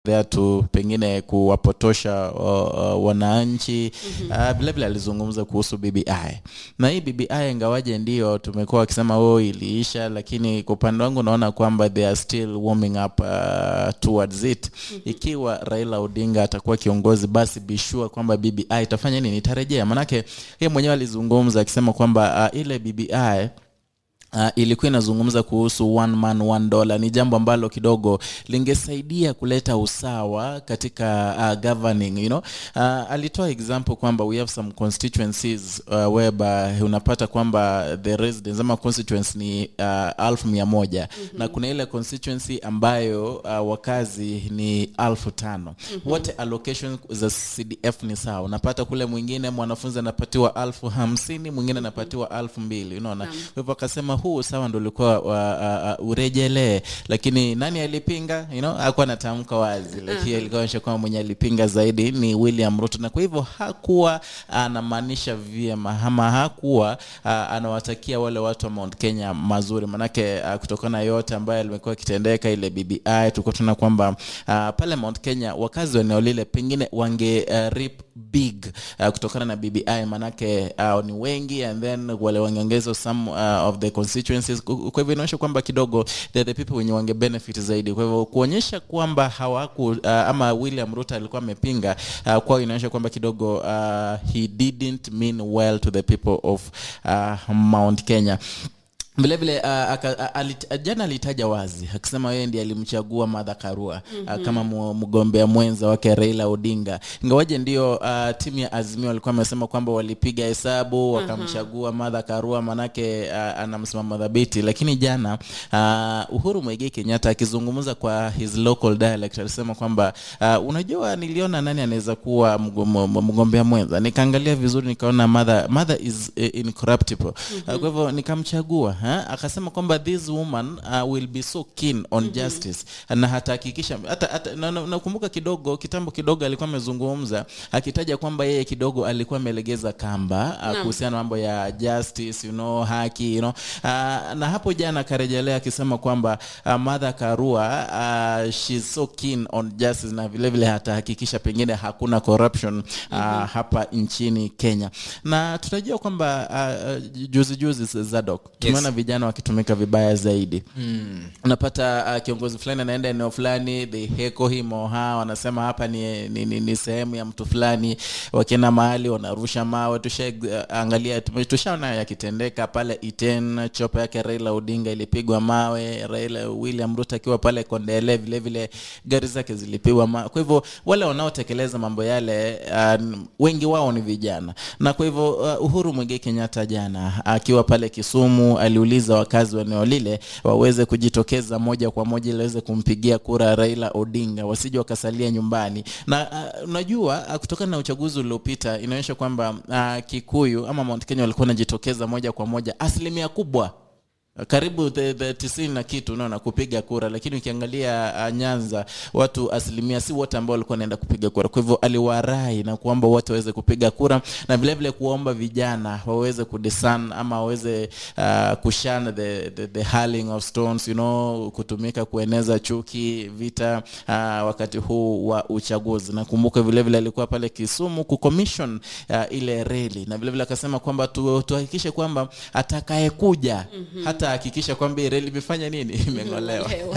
there to pengine kuwapotosha uh, uh, wananchi mm-hmm. uh, vilevile alizungumza kuhusu BBI na hii BBI ingawaje ndio tumekuwa wakisema oh iliisha lakini kwa upande wangu naona kwamba they are still warming up uh, towards it mm-hmm. ikiwa Raila Odinga atakuwa kiongozi basi be sure kwamba BBI itafanya nini itarejea manake yeye mwenyewe alizungumza akisema kwamba uh, ile BBI Uh, ilikuwa inazungumza kuhusu one man one dollar. Ni jambo ambalo kidogo lingesaidia kuleta usawa katika uh, governing you know. Uh, alitoa example kwamba we have some constituencies uh, whereby unapata kwamba the residents ama constituency ni uh, alfu mia moja mm-hmm. na kuna ile constituency ambayo uh, wakazi ni alfu tano mm-hmm. wote allocation za CDF ni sawa. Unapata kule mwingine mwanafunzi anapatiwa alfu hamsini mwingine anapatiwa alfu mbili unaona. Kwa hivyo akasema huu sawa ndo ulikuwa uh, uh, urejelee, lakini nani alipinga? You know, hakuwa anatamka wazi, lakini alikuwa anaonyesha kwamba mwenye alipinga zaidi ni William Ruto, na kwa hivyo hakuwa anamaanisha vyema ama hakuwa uh, anawatakia wale watu wa Mount Kenya mazuri, manake uh, kutokana na yote ambayo limekuwa kitendeka ile BBI, tulikuwa tunaona kwamba uh, pale Mount Kenya wakazi wa eneo lile pengine wange uh, rip big uh, kutokana na BBI manake uh, ni wengi and then wale wangeongezwa some uh, of the constituencies. Kwa hivyo inaonyesha kwamba kidogo they're the people wenye wange benefit zaidi. Kwa hivyo kuonyesha kwamba hawaku uh, ama William Ruto alikuwa amepinga uh, kwao inaonyesha kwamba kidogo uh, he didn't mean well to the people of uh, Mount Kenya vilevile uh, aka- alit, jana alitaja wazi akisema yeye ndiye alimchagua Martha Karua mm-hmm. uh, kama mu- mgombea mwenza wake Raila Odinga, ingawaje ndio uh, timu ya Azimio walikuwa wamesema kwamba walipiga hesabu wakamchagua Martha Karua manake uh, ana msimamo dhabiti, lakini jana uh, Uhuru Muigai Kenyatta akizungumza kwa his local dialect alisema kwamba uh, unajua, niliona nani anaweza kuwa mgo- m- mgombea mwenza, nikaangalia vizuri nikaona Martha, Martha is uh, incorruptible mm-hmm. uh, kwa hivyo nikamchagua ha? akasema kwamba this woman uh, will be so keen on mm-hmm. justice na hatahakikisha hata, hata na- na- nakumbuka kidogo kitambo kidogo alikuwa amezungumza akitaja kwamba yeye kidogo alikuwa amelegeza kamba uh, kuhusiana na mambo ya justice you know, haki you know. uh, na hapo jana akarejelea akisema kwamba uh, Martha Karua uh, she's so keen on justice na vile vile hatahakikisha pengine hakuna corruption uh, mm-hmm. hapa nchini Kenya na tutajua kwamba uh, juzi juzi Zadok tumeona vijana wakitumika vibaya zaidi mm. unapata uh, kiongozi fulani anaenda eneo fulani they heko him or her wanasema hapa ni, ni, ni, ni sehemu ya mtu fulani wakienda mahali wanarusha mawe tushaangalia tume- tushaona yakitendeka pale Iten chopa yake Raila Odinga ilipigwa mawe Raila William Ruto akiwa pale Kondele vile vile gari zake zilipigwa mawe kwa hivyo wale wanaotekeleza mambo yale uh, wengi wao ni vijana na kwa hivyo uh, Uhuru Muigai Kenyatta jana akiwa pale Kisumu aliuliza wakazi wa eneo lile waweze kujitokeza moja kwa moja ili waweze kumpigia kura Raila Odinga wasije wakasalia nyumbani na uh, unajua uh, kutokana na uchaguzi uliopita inaonyesha kwamba uh, Kikuyu ama Mount Kenya walikuwa wanajitokeza moja kwa moja asilimia kubwa karibu the, the tisini na kitu unaona kupiga kura, lakini ukiangalia uh, Nyanza watu asilimia si wote ambao walikuwa wanaenda kupiga kura. Kwa hivyo aliwarai na kuomba wote waweze kupiga kura na vile vile kuomba vijana waweze kudisan ama waweze uh, kushana the, the, the hurling of stones you know, kutumika kueneza chuki, vita uh, wakati huu wa uchaguzi. Nakumbuka vile vile alikuwa pale Kisumu kucommission uh, ile reli na vile vile akasema kwamba tu, tuhakikishe kwamba atakayekuja mm-hmm. hata hakikisha kwamba hii reli imefanya nini imeng'olewa. Lewa.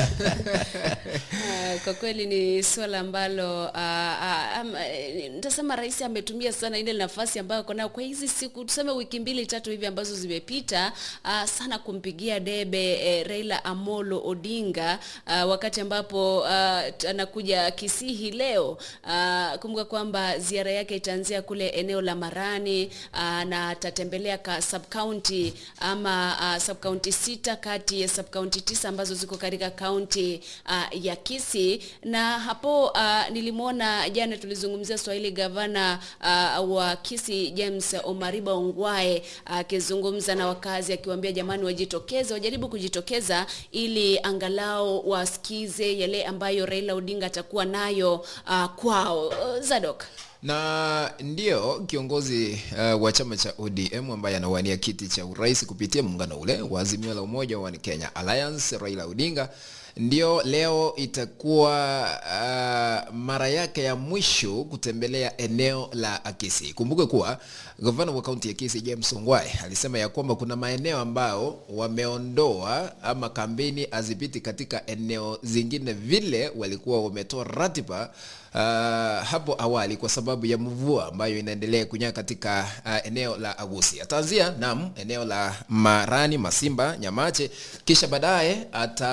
Ah, kwa kweli ni swala ambalo ah, ah, am- eh, nitasema rais ametumia sana ile nafasi ambayo ako nayo kwa hizi siku tuseme wiki mbili tatu hivi ambazo zimepita ah, sana kumpigia debe eh, Raila Amolo Odinga ah, wakati ambapo ah, t- anakuja Kisii hii leo. Ah, kumbuka kwamba ziara yake itaanzia kule eneo la Marani ah, na atatembelea ka sub county ama uh, sub county sita kati ya sub county tisa ambazo ziko katika kaunti uh, ya Kisii na hapo uh, nilimwona jana tulizungumzia Swahili gavana uh, wa Kisii James Omariba Ongwae akizungumza uh, na wakazi akiwaambia jamani wajitokeze wajaribu kujitokeza ili angalau wasikize yale ambayo Raila Odinga atakuwa nayo uh, kwao uh, Zadok na ndio kiongozi uh, wa chama cha ODM ambaye anawania kiti cha urais kupitia muungano ule wa Azimio la Umoja wa Kenya Alliance, Raila Odinga ndio leo itakuwa uh, mara yake ya mwisho kutembelea eneo la Akisi. Kumbuke kuwa gavana wa kaunti ya Kisii James Ongwae alisema ya kwamba kuna maeneo ambao wameondoa ama kampeni azipiti katika eneo zingine vile walikuwa wametoa ratiba uh, hapo awali kwa sababu ya mvua ambayo inaendelea kunyaka katika uh, eneo la Agusi. Ataanzia nam eneo la Marani, Masimba, Nyamache, kisha baadaye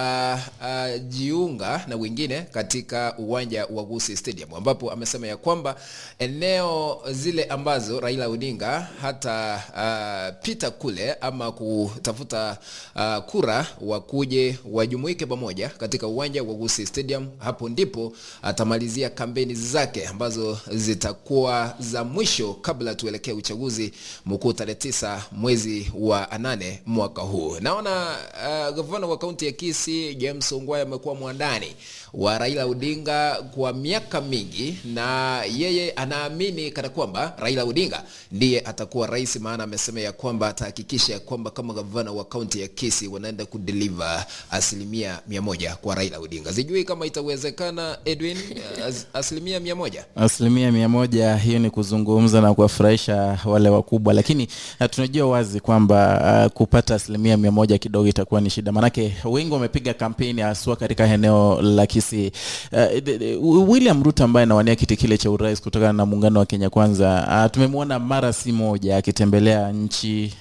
atajiunga uh, na wengine katika uwanja wa Agusi Stadium ambapo amesema ya kwamba eneo zile ambazo Raila Odinga hata uh, pita kule ama kutafuta uh, kura wakuje wajumuike pamoja katika uwanja wa Agusi Stadium, hapo ndipo atamalizia kampeni zake ambazo zitakuwa za mwisho kabla tuelekee uchaguzi mkuu tarehe tisa mwezi wa nane mwaka huu. Naona uh, gavana wa kaunti ya Kisii James Ongwae amekuwa mwandani wa Raila Odinga kwa miaka mingi, na yeye anaamini kana kwamba Raila Odinga ndiye atakuwa rais, maana amesema ya kwamba atahakikisha kwamba kama gavana wa kaunti ya Kisii wanaenda kudeliver asilimia mia moja kwa Raila Odinga. Sijui kama itawezekana Edwin, as, asilimia mia moja asilimia mia moja hiyo ni kuzungumza na kuwafurahisha wale wakubwa lakini uh, tunajua wazi kwamba uh, kupata asilimia mia moja kidogo itakuwa ni shida manake wengi wamepiga kampeni haswa katika eneo la kisii uh, william ruto ambaye anawania kiti kile cha urais kutokana na muungano wa kenya kwanza uh, tumemwona mara si moja akitembelea nchi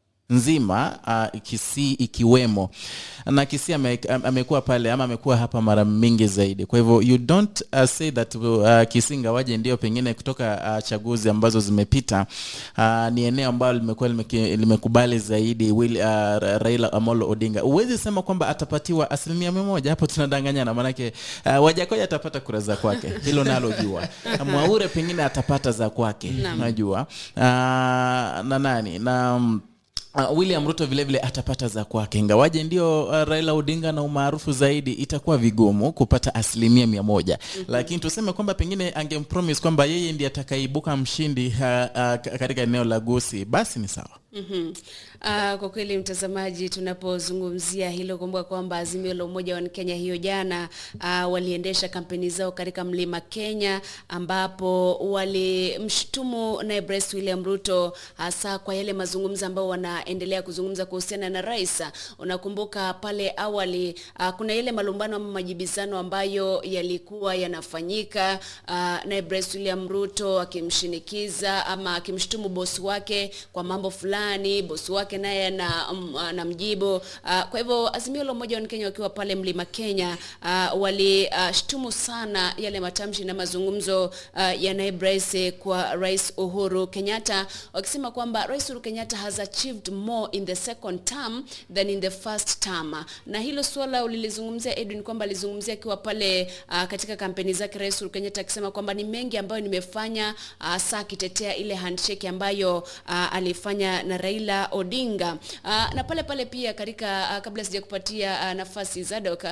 nzima uh, Kisii ikiwemo na Kisii ame, amekuwa pale ama amekuwa hapa mara mingi zaidi. Kwa hivyo you don't uh, say that uh, Kisii ngawaje ndio pengine kutoka uh, chaguzi ambazo zimepita uh, ni eneo ambalo limekuwa limeki- limekubali zaidi Will, uh, Raila Amolo Odinga. Huwezi sema kwamba atapatiwa asilimia mia moja, hapo tunadanganyana, maanake uh, Wajakoya atapata kura za kwake, hilo nalo jua. Mwaure pengine atapata za kwake, Naam. najua uh, na nani na mm, Uh, William Ruto vile vile atapata za kwake, ingawaje ndio uh, Raila Odinga na umaarufu zaidi, itakuwa vigumu kupata asilimia mia moja mm-hmm. Lakini tuseme kwamba pengine angempromise kwamba yeye ndiye atakaibuka mshindi uh, uh, katika eneo la Gusii, basi ni sawa. Mm-hmm. Uh, kwa kweli mtazamaji, tunapozungumzia hilo, kumbuka kwamba Azimio la Umoja wa Kenya hiyo jana uh, waliendesha kampeni zao katika Mlima Kenya, ambapo walimshtumu naye Rais William Ruto hasa kwa yale mazungumzo ambayo wanaendelea kuzungumza kuhusiana na rais. Unakumbuka pale awali uh, kuna yale malumbano ama majibizano ambayo yalikuwa yanafanyika uh, naye Rais William Ruto akimshinikiza ama akimshtumu bosi wake kwa mambo fulani, bosi wake naye ana- m- anamjibu. Uh, kwa hivyo Azimio la Umoja wa Kenya wakiwa pale Mlima Kenya uh, walishtumu uh, sana yale matamshi na mazungumzo uh, ya naibu rais kwa Rais Uhuru Kenyatta wakisema kwamba Rais Uhuru Kenyatta has achieved more in the second term than in the first term. Na hilo suala ulilizungumzia Edwin, kwamba alizungumzia akiwa pale uh, katika kampeni zake Rais Uhuru Kenyatta akisema kwamba ni mengi ambayo nimefanya uh, saa akitetea ile handshake ambayo uh, alifanya na Raila Odinga uh, na pale pale pia katika uh, kabla sijakupatia uh, nafasi Zadok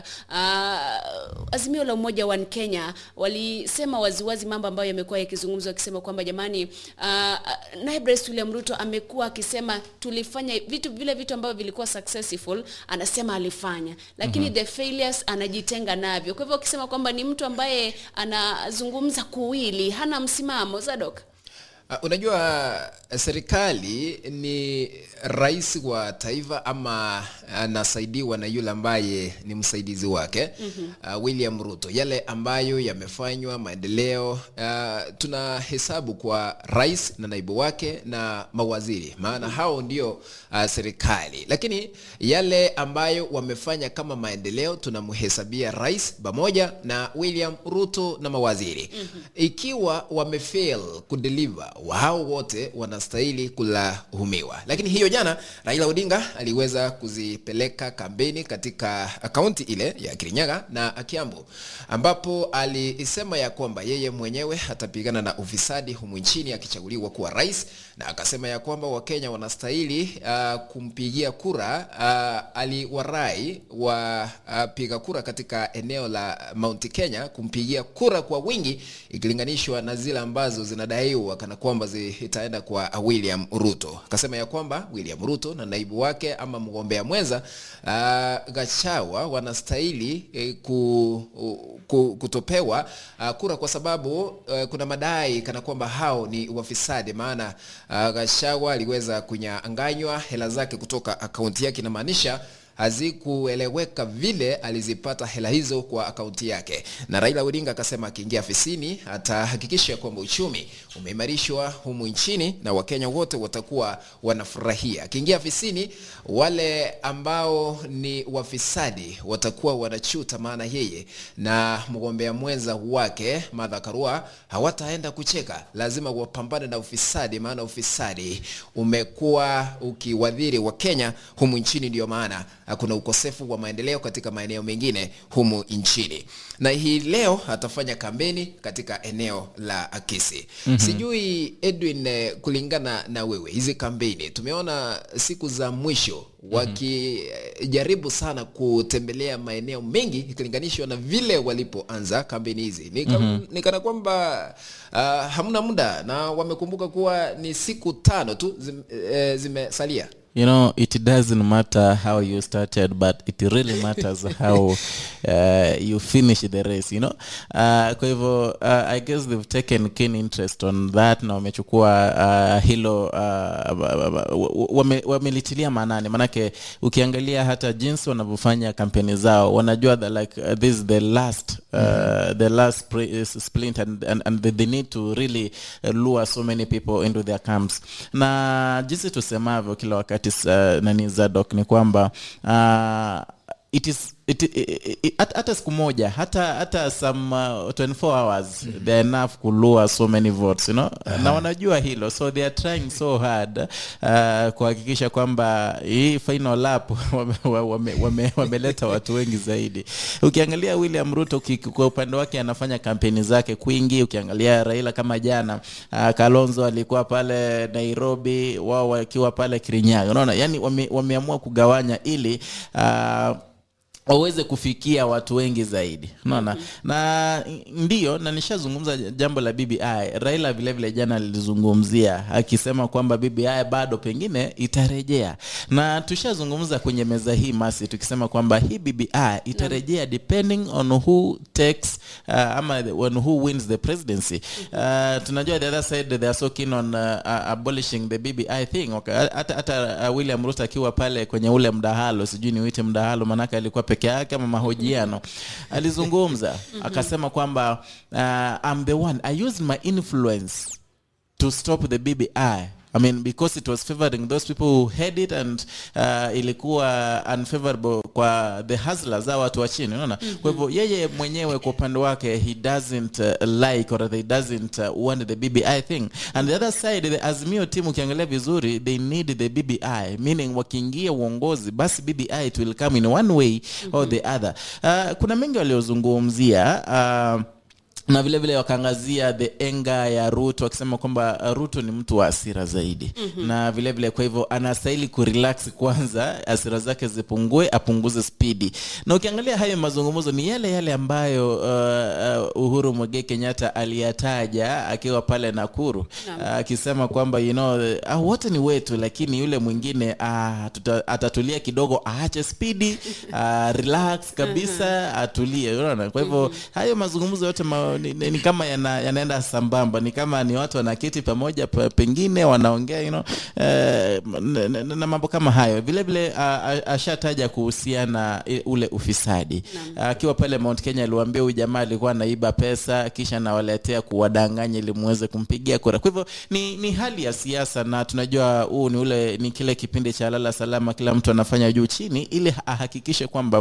uh, Azimio la Umoja wa Kenya walisema waziwazi mambo ambayo yamekuwa yakizungumzwa wakisema kwamba jamani, uh, naibu rais William Ruto amekuwa akisema tulifanya vitu vile vitu ambavyo vilikuwa successful, anasema alifanya, lakini mm-hmm. the failures anajitenga navyo. Kwa hivyo wakisema kwamba ni mtu ambaye anazungumza kuwili, hana msimamo. Zadok. Uh, unajua serikali ni rais wa taifa ama anasaidiwa na yule ambaye ni msaidizi wake mm-hmm. uh, William Ruto. Yale ambayo yamefanywa maendeleo, uh, tunahesabu kwa rais na naibu wake na mawaziri, maana mm-hmm. hao ndio uh, serikali, lakini yale ambayo wamefanya kama maendeleo tunamhesabia rais pamoja na William Ruto na mawaziri mm-hmm. ikiwa wamefail kudeliver wao wote wanastahili kulaumiwa. Lakini hiyo jana Raila Odinga aliweza kuzipeleka kampeni katika kaunti ile ya Kirinyaga na Kiambu, ambapo alisema ya kwamba yeye mwenyewe atapigana na ufisadi humu nchini akichaguliwa kuwa rais, na akasema ya kwamba Wakenya wanastahili uh, kumpigia kura. Uh, aliwarai wapiga uh, kura katika eneo la Mount Kenya kumpigia kura kwa wingi ikilinganishwa na zile ambazo zinadaiwa kana kwamba zitaenda kwa William Ruto. Akasema ya kwamba William Ruto na naibu wake ama mgombea mwenza Mweza uh, Gachawa wanastahili eh, ku, ku, kutopewa uh, kura kwa sababu uh, kuna madai kana kwamba hao ni wafisadi, maana uh, Gachawa aliweza kunyang'anywa hela zake kutoka akaunti yake, inamaanisha hazikueleweka vile alizipata hela hizo kwa akaunti yake. Na Raila Odinga akasema akiingia afisini atahakikisha kwamba uchumi umeimarishwa humu nchini na Wakenya wote watakuwa wanafurahia. Akiingia afisini, wale ambao ni wafisadi watakuwa wanachuta, maana yeye na mgombea mwenza wake Martha Karua hawataenda kucheka, lazima wapambane na ufisadi, maana ufisadi umekuwa ukiwadhiri Wakenya humu nchini, ndio maana kuna ukosefu wa maendeleo katika maeneo mengine humu nchini. Na hii leo atafanya kampeni katika eneo la Akisi. Mm-hmm. Sijui Edwin, eh, kulingana na wewe, hizi kampeni tumeona siku za mwisho wakijaribu sana kutembelea maeneo mengi ikilinganishwa na vile walipoanza kampeni hizi. Ni, mm-hmm. ni kana kwamba uh, hamna muda na wamekumbuka kuwa ni siku tano tu zim, eh, zimesalia. you know it doesn't matter how you started but it really matters how uh, you finish the race you know uh, kwa hivyo uh, i guess they've taken keen interest on that na wamechukua uh, hilo uh, wame, wamelitilia maanani manake ukiangalia hata jinsi wanavyofanya kampeni zao wanajua that like uh, this is the last uh, mm-hmm. the last pre- is splint and, and, and they, they need to really uh, lure so many people into their camps na jinsi tusemavyo kila wakati uh, nani zadok ni kwamba uh, it is it, it, it, hata hata siku moja hata hata some uh, 24 hours mm-hmm. they're enough kulua so many votes you know uh-huh. na wanajua hilo so they are trying so hard uh, kuhakikisha kwamba hii final lap wameleta wame, wame, wame watu wengi zaidi ukiangalia william ruto kwa upande wake anafanya kampeni zake kwingi ukiangalia raila kama jana uh, kalonzo alikuwa pale nairobi wao wakiwa pale kirinyaga unaona yani wame, wameamua kugawanya ili uh, waweze kufikia watu wengi zaidi unaona mm-hmm. na ndio na nishazungumza jambo la bbi raila vilevile vile jana lilizungumzia akisema kwamba bbi bado pengine itarejea na tushazungumza kwenye meza hii masi tukisema kwamba hii bbi itarejea depending on who takes uh, ama on who wins the presidency uh, tunajua the other side they are so keen on uh, uh, abolishing the bbi thing hata okay. uh, william ruto akiwa pale kwenye ule mdahalo sijui ni uite mdahalo manake alikuwa peke yake ama mahojiano alizungumza akasema kwamba uh, I'm the one I used my influence to stop the BBI I mean because it was favoring those people who had it and uh, ilikuwa unfavorable kwa the hustlers au watu wa chini unaona mm-hmm. kwa hivyo yeye mwenyewe kwa upande wake he doesn't uh, like or they doesn't uh, want the BBI thing and the other side the Azimio team ukiangalia vizuri they need the BBI meaning wakiingia uongozi basi BBI it will come in one way mm-hmm. or the other uh, kuna mengi waliozungumzia uh, na vile vile wakaangazia the enga ya ruto wakisema kwamba ruto ni mtu wa asira zaidi mm-hmm. na vile vile kwa hivyo anastahili kurelax kwanza asira zake zipungue apunguze spidi na ukiangalia hayo mazungumzo ni yale yale ambayo uh, uh, uhuru mwegee kenyatta aliyataja akiwa pale nakuru akisema uh, kwamba you know, uh, wote ni wetu lakini yule mwingine uh, tuta, atatulia kidogo aache spidi uh, relax kabisa atulie unaona kwa hivyo mm-hmm. hayo mazungumzo yote ma, ni, ni, ni kama yana, yanaenda sambamba ni kama ni watu wanaketi pamoja pa, pengine wanaongea you know, eh, na, na, na mambo kama hayo vile vile uh, ashataja kuhusiana ule ufisadi akiwa uh, pale mount kenya aliwaambia huyu jamaa alikuwa anaiba pesa kisha nawaletea kuwadanganya ili muweze kumpigia kura kwa hivyo ni, ni hali ya siasa na tunajua huu ni ule ni kile kipindi cha lala salama kila mtu anafanya juu chini ili ahakikishe kwamba uh,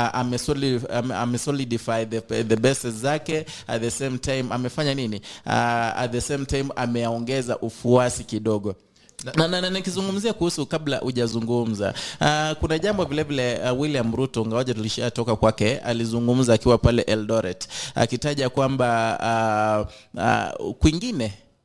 amesolidify ame the, the best zake at the same time amefanya nini uh, at the same time ameongeza ufuasi kidogo na, na, na nikizungumzia kuhusu kabla hujazungumza uh, kuna jambo vile vile uh, william ruto ngawaja tulishatoka kwake alizungumza akiwa pale eldoret akitaja kwamba uh, uh, kwingine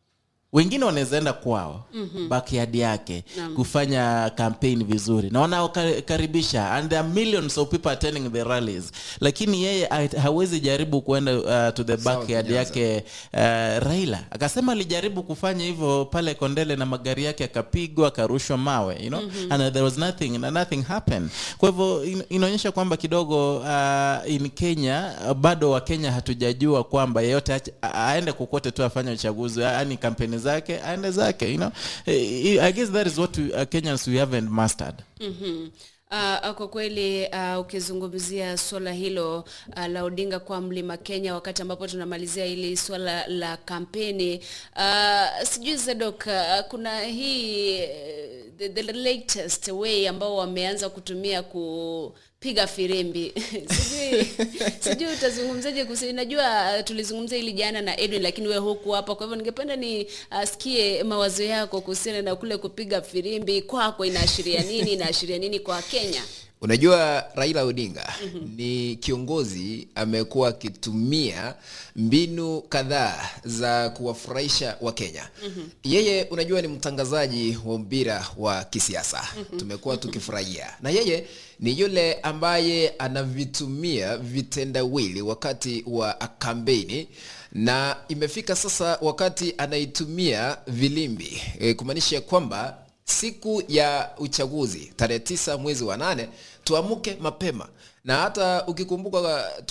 wengine wanaweza enda kwao mm-hmm. backyard yake Naam. kufanya campaign vizuri na wanaokaribisha and there are millions of people attending the rallies lakini yeye ha- hawezi jaribu kuenda uh, to the backyard Nyanza. yake uh, raila akasema alijaribu kufanya hivyo pale kondele na magari yake akapigwa akarushwa mawe you know mm-hmm. and there was nothing and nothing happened kwa hivyo in, inaonyesha kwamba kidogo uh, in kenya uh, bado wakenya hatujajua kwamba yeyote ache- a- aende kokote tu afanye uchaguzi yani kampeni zake aende zake you know Eh, i guess that is what we, uh, kenyans we haven't mastered mm-hmm. Uh, kwa kweli uh, ukizungumzia suala hilo uh, la Odinga kwa mlima Kenya, wakati ambapo tunamalizia hili suala la kampeni uh, sijui Zedok, uh, kuna hii uh, the, the latest way ambao wameanza kutumia kupiga firimbi sijui sijui utazungumzaje kuhusu najua uh, tulizungumzia hili jana na Edwin lakini wewe huku hapa kwa hivyo ningependa ni asikie mawazo yako kuhusiana na kule kupiga firimbi kwako inaashiria nini inaashiria nini kwa Kenya unajua raila odinga mm-hmm. ni kiongozi amekuwa akitumia mbinu kadhaa za kuwafurahisha wakenya mm-hmm. yeye unajua ni mtangazaji wa mpira wa kisiasa mm-hmm. tumekuwa tukifurahia na yeye ni yule ambaye anavitumia vitendawili wakati wa kampeni na imefika sasa wakati anaitumia vilimbi e, kumaanisha kwamba siku ya uchaguzi tarehe tisa mwezi wa nane tuamke mapema na hata ukikumbuka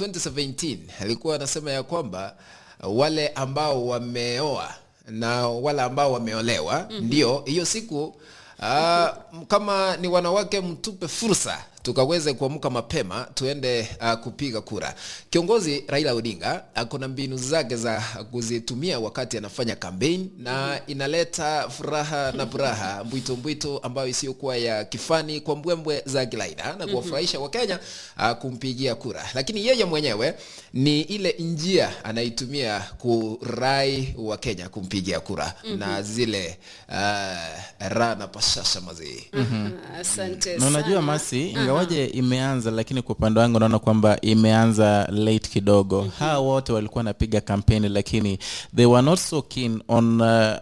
2017 alikuwa anasema ya kwamba wale ambao wameoa na wale ambao wameolewa mm-hmm. ndio hiyo siku uh, kama ni wanawake mtupe fursa tukaweze kuamka mapema tuende uh, kupiga kura kiongozi raila odinga ako na mbinu zake za kuzitumia wakati anafanya kampeni na inaleta furaha na furaha mbwito mbwito ambayo isiyokuwa ya kifani kwa mbwembwe za kilaida na kuwafurahisha wakenya uh, kumpigia kura lakini yeye mwenyewe ni ile njia anaitumia kurai wakenya kumpigia kura mm-hmm. na zile uh, raha na pashasha mazii asante na unajua sana. masi ingawaje imeanza lakini kwa upande wangu naona kwamba imeanza late kidogo mm-hmm. hawa wote walikuwa wanapiga kampeni lakini they were not so keen on uh,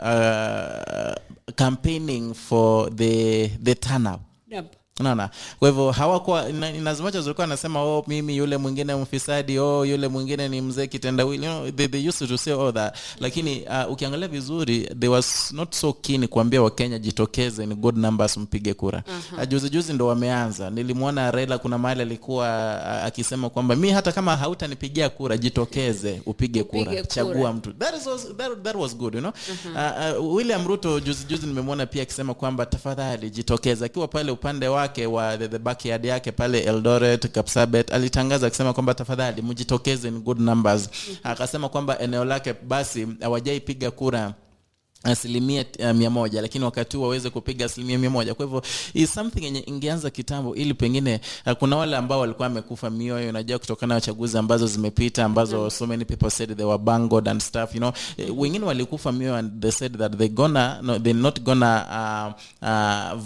uh, campaigning for the, the turnout Yep. unaona kwa hivyo hawakuwa ina- in as much as walikuwa anasema oh mimi yule mwingine mfisadi oh yule mwingine ni mzee kitendawili you know, they, they used to say all that lakini uh, ukiangalia vizuri they was not so keen kuambia wakenya jitokeze in good numbers mpige kura uh-huh. uh, juzi juzi ndo wameanza nilimwona Raila kuna mahali alikuwa uh, akisema kwamba mi hata kama hautanipigia kura jitokeze upige kura Upige kura. chagua mtu that, is was, that, that was good you know uh-huh. uh, uh, William Ruto juzi juzi nimemwona pia akisema kwamba tafadhali jitokeze akiwa pale upande wake wa the, the backyard yake pale Eldoret Kapsabet alitangaza akisema kwamba tafadhali mjitokeze in good numbers akasema kwamba eneo lake basi hawajaipiga kura asilimia uh, mia moja lakini wakati huu waweze kupiga asilimia mia moja kwa hivyo is something yenye ingeanza kitambo ili pengine uh, kuna wale ambao walikuwa wamekufa mioyo unajua kutokana na chaguzi ambazo zimepita ambazo mm. so many people said they were bungled and stuff you know Eh, wengine walikufa mioyo and they said that they gonna no, they're not gonna uh, uh,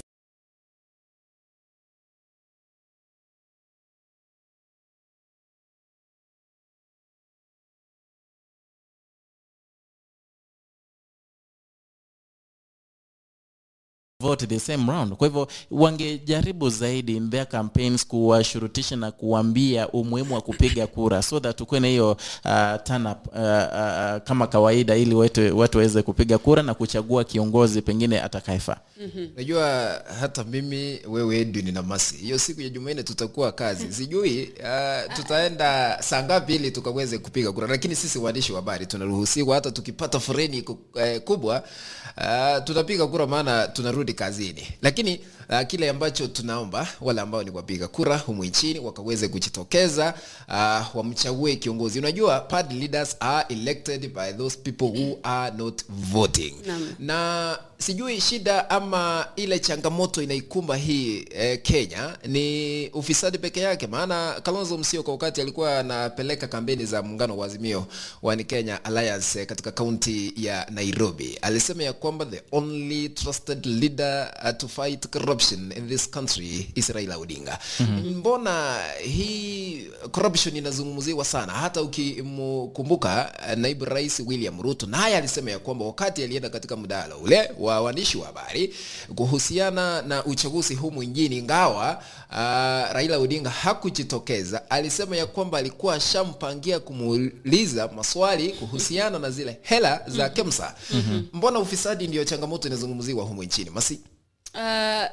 vote the same round kwa hivyo wangejaribu zaidi in their campaigns kuwashurutisha na kuambia umuhimu wa kupiga kura so that ukuwe na hiyo uh, turn up uh, uh, kama kawaida ili watu watu waweze kupiga kura na kuchagua kiongozi pengine atakayefaa najua hata mimi wewe edwin na masi hiyo siku ya jumanne tutakuwa kazi sijui uh, tutaenda saa ngapi ili tukaweze kupiga kura lakini sisi waandishi wa habari tunaruhusiwa hata tukipata foreni ku- eh, kubwa uh, tunapiga kura maana tunarudi kazini lakini uh, kile ambacho tunaomba wale ambao ni wapiga kura humu nchini wakaweze kujitokeza uh, wamchague kiongozi unajua party leaders are elected by those people who are not voting Naam. na sijui shida ama ile changamoto inaikumba hii eh, kenya ni ufisadi peke yake maana kalonzo msioka wakati alikuwa anapeleka kampeni za muungano wa azimio wani kenya alliance eh, katika kaunti ya nairobi alisema ya kwamba the only trusted leader agenda uh, to fight corruption in this country is Raila Odinga. Mbona hii corruption inazungumziwa sana? Hata ukimkumbuka uh, naibu rais William Ruto naye alisema ya kwamba wakati alienda katika mdahalo ule wa waandishi wa habari kuhusiana na uchaguzi humu nchini, ingawa uh, Raila Odinga hakujitokeza, alisema ya kwamba alikuwa ashampangia kumuuliza maswali kuhusiana na zile hela za KEMSA. Mbona ufisadi ndio changamoto inazungumziwa humu nchini masi? Uh,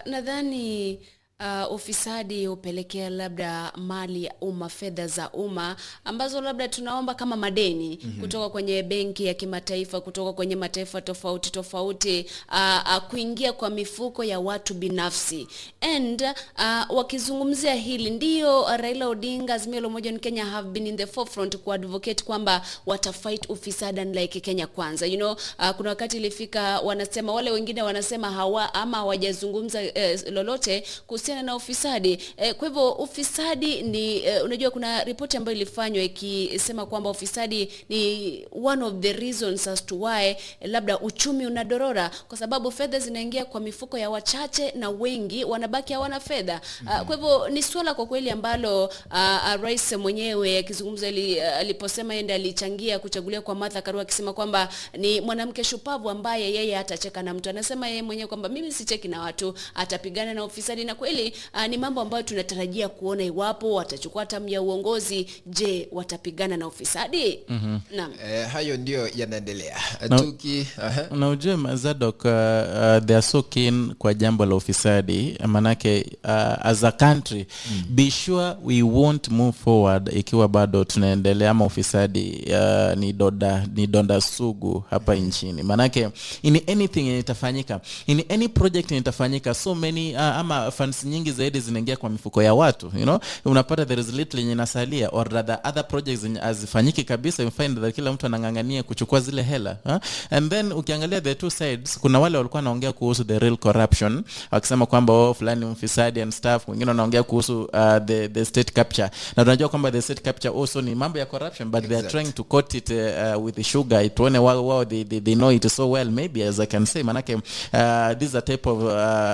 nadhani uh, ufisadi hupelekea labda mali ya umma, fedha za umma ambazo labda tunaomba kama madeni mm-hmm. kutoka kwenye benki ya kimataifa, kutoka kwenye mataifa tofauti tofauti, uh, uh, kuingia kwa mifuko ya watu binafsi and uh, wakizungumzia hili ndio uh, Raila Odinga, Azimio la Umoja wa Kenya have been in the forefront ku advocate kwamba watafight ufisadi unlike Kenya kwanza you know, uh, kuna wakati ilifika wanasema wale wengine wanasema hawa ama hawajazungumza eh, lolote kuhusiana na ufisadi eh, kwa hivyo ufisadi ni eh, unajua kuna ripoti ambayo ilifanywa ikisema kwamba ufisadi ni one of the reasons as to why eh, labda uchumi unadorora kwa sababu fedha zinaingia kwa mifuko ya wachache na wengi wanabaki hawana fedha mm-hmm. uh, kwa hivyo ni swala kwa kweli ambalo uh, uh, rais mwenyewe akizungumza ali, uh, aliposema yeye ndiye alichangia kuchaguliwa kwa Martha Karua akisema kwamba ni mwanamke shupavu ambaye yeye atacheka na mtu anasema yeye mwenyewe kwamba mimi sicheki na watu atapigana na ufisadi na kweli uh, ni mambo ambayo tunatarajia kuona iwapo watachukua hatamu ya uongozi je watapigana na ufisadi mm-hmm. naam Eh, hayo ndio yanaendelea Na- tuki aha. na ujue mazadok uh, uh, they are so keen kwa jambo la ufisadi manake uh, as a country mm. be sure we won't move forward ikiwa bado tunaendelea ama ufisadi uh, ni doda ni donda sugu hapa nchini manake in anything yenye itafanyika in any project yenye itafanyika so many uh, ama funds nyingi zaidi zinaingia kwa mifuko ya watu you know unapata there is little yenye inasalia or rather other projects zenye hazifanyiki kabisa you find that kila mtu anang'ang'ania kuchukua zile hela huh? and then ukiangalia the two sides kuna wale walikuwa wanaongea kuhusu the real corruption wakisema kwamba oh, fulani mfisadi and stuff wengine wanaongea kuhusu uh, the, the state capture na tunajua kwamba the state capture also ni mambo ya corruption but they are Exact. trying to coat it uh, with sugar tuone wao wao they, they, they know it so well maybe as i can say manake uh, this is a type of, uh,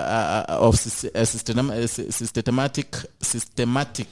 uh, of sys- uh, system, uh, sy- systematic systematic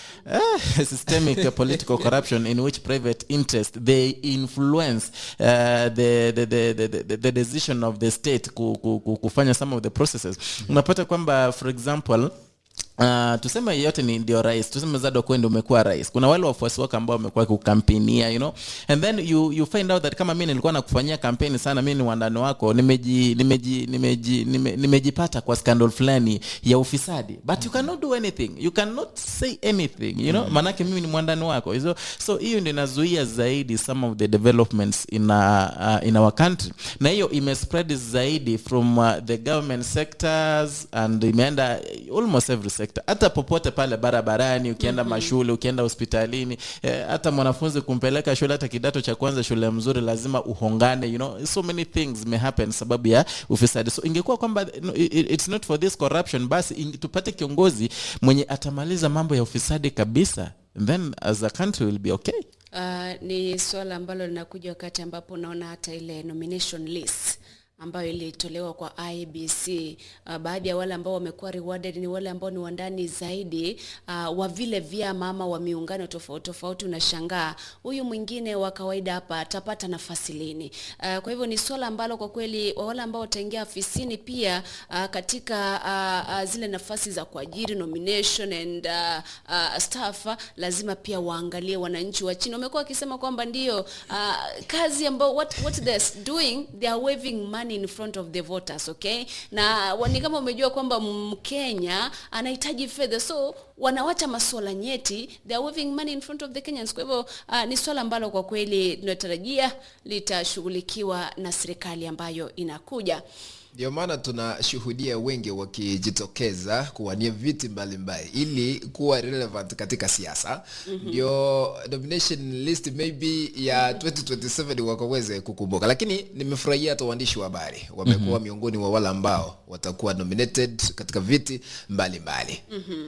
uh, systemic uh, political corruption in which private interest they influence uh, the, the, the, the, the, the decision of the state ku, ku, ku, kufanya some of the processes unapata kwamba for example Uh, tuseme yeyote ni ndio rais tuseme zado kwende umekuwa rais kuna wale wafuasi wako ambao wamekuwa kukampenia you know and then you, you find out that kama mi nilikuwa nakufanyia kampeni sana mi ni wandani wako nimeji nimeji nimeji nime, nimejipata kwa scandal fulani ya ufisadi but you cannot do anything you cannot say anything you know maanake mimi ni mwandani wako so so hiyo ndio inazuia zaidi some of the developments in, uh, uh, in our country na hiyo imespread zaidi from uh, the government sectors and imeenda almost every sector hata popote pale barabarani ukienda mm-hmm. mashule ukienda hospitalini eh, hata mwanafunzi kumpeleka shule hata kidato cha kwanza shule mzuri lazima uhongane you know so many things may happen sababu ya ufisadi so ingekuwa kwamba no, i- i- it's not for this corruption basi ing- tupate kiongozi mwenye atamaliza mambo ya ufisadi kabisa then as a country will be okay Uh, ni swala ambalo linakuja wakati ambapo unaona hata ile nomination list ambayo ilitolewa kwa IBC. Uh, baadhi ya wale ambao wamekuwa rewarded ni wale ambao ni wandani zaidi uh, wa vile vyama ama wa miungano tofauti tofauti. Unashangaa huyu mwingine wa kawaida hapa atapata nafasi lini? Uh, kwa hivyo ni swala ambalo kwa kweli wa wale ambao wataingia afisini pia uh, katika uh, uh, zile nafasi za kuajiri nomination and uh, uh, staff uh, lazima pia waangalie wananchi wa chini. Wamekuwa wakisema kwamba ndio uh, kazi ambao what, what they're doing they are waving money in front of the voters okay, na wa- ni kama umejua kwamba Mkenya anahitaji fedha so wanawacha masuala nyeti they are waving money in front of the Kenyans. Kwa hivyo uh, ni swala ambalo kwa kweli tunatarajia litashughulikiwa na serikali ambayo inakuja. ndio maana tunashuhudia wengi wakijitokeza kuwania viti mbalimbali ili kuwa relevant katika siasa ndio nomination list maybe ya 2027 wakaweze kukumbuka lakini nimefurahia hata waandishi wa habari wamekuwa miongoni wa wale ambao watakuwa nominated katika viti mbalimbali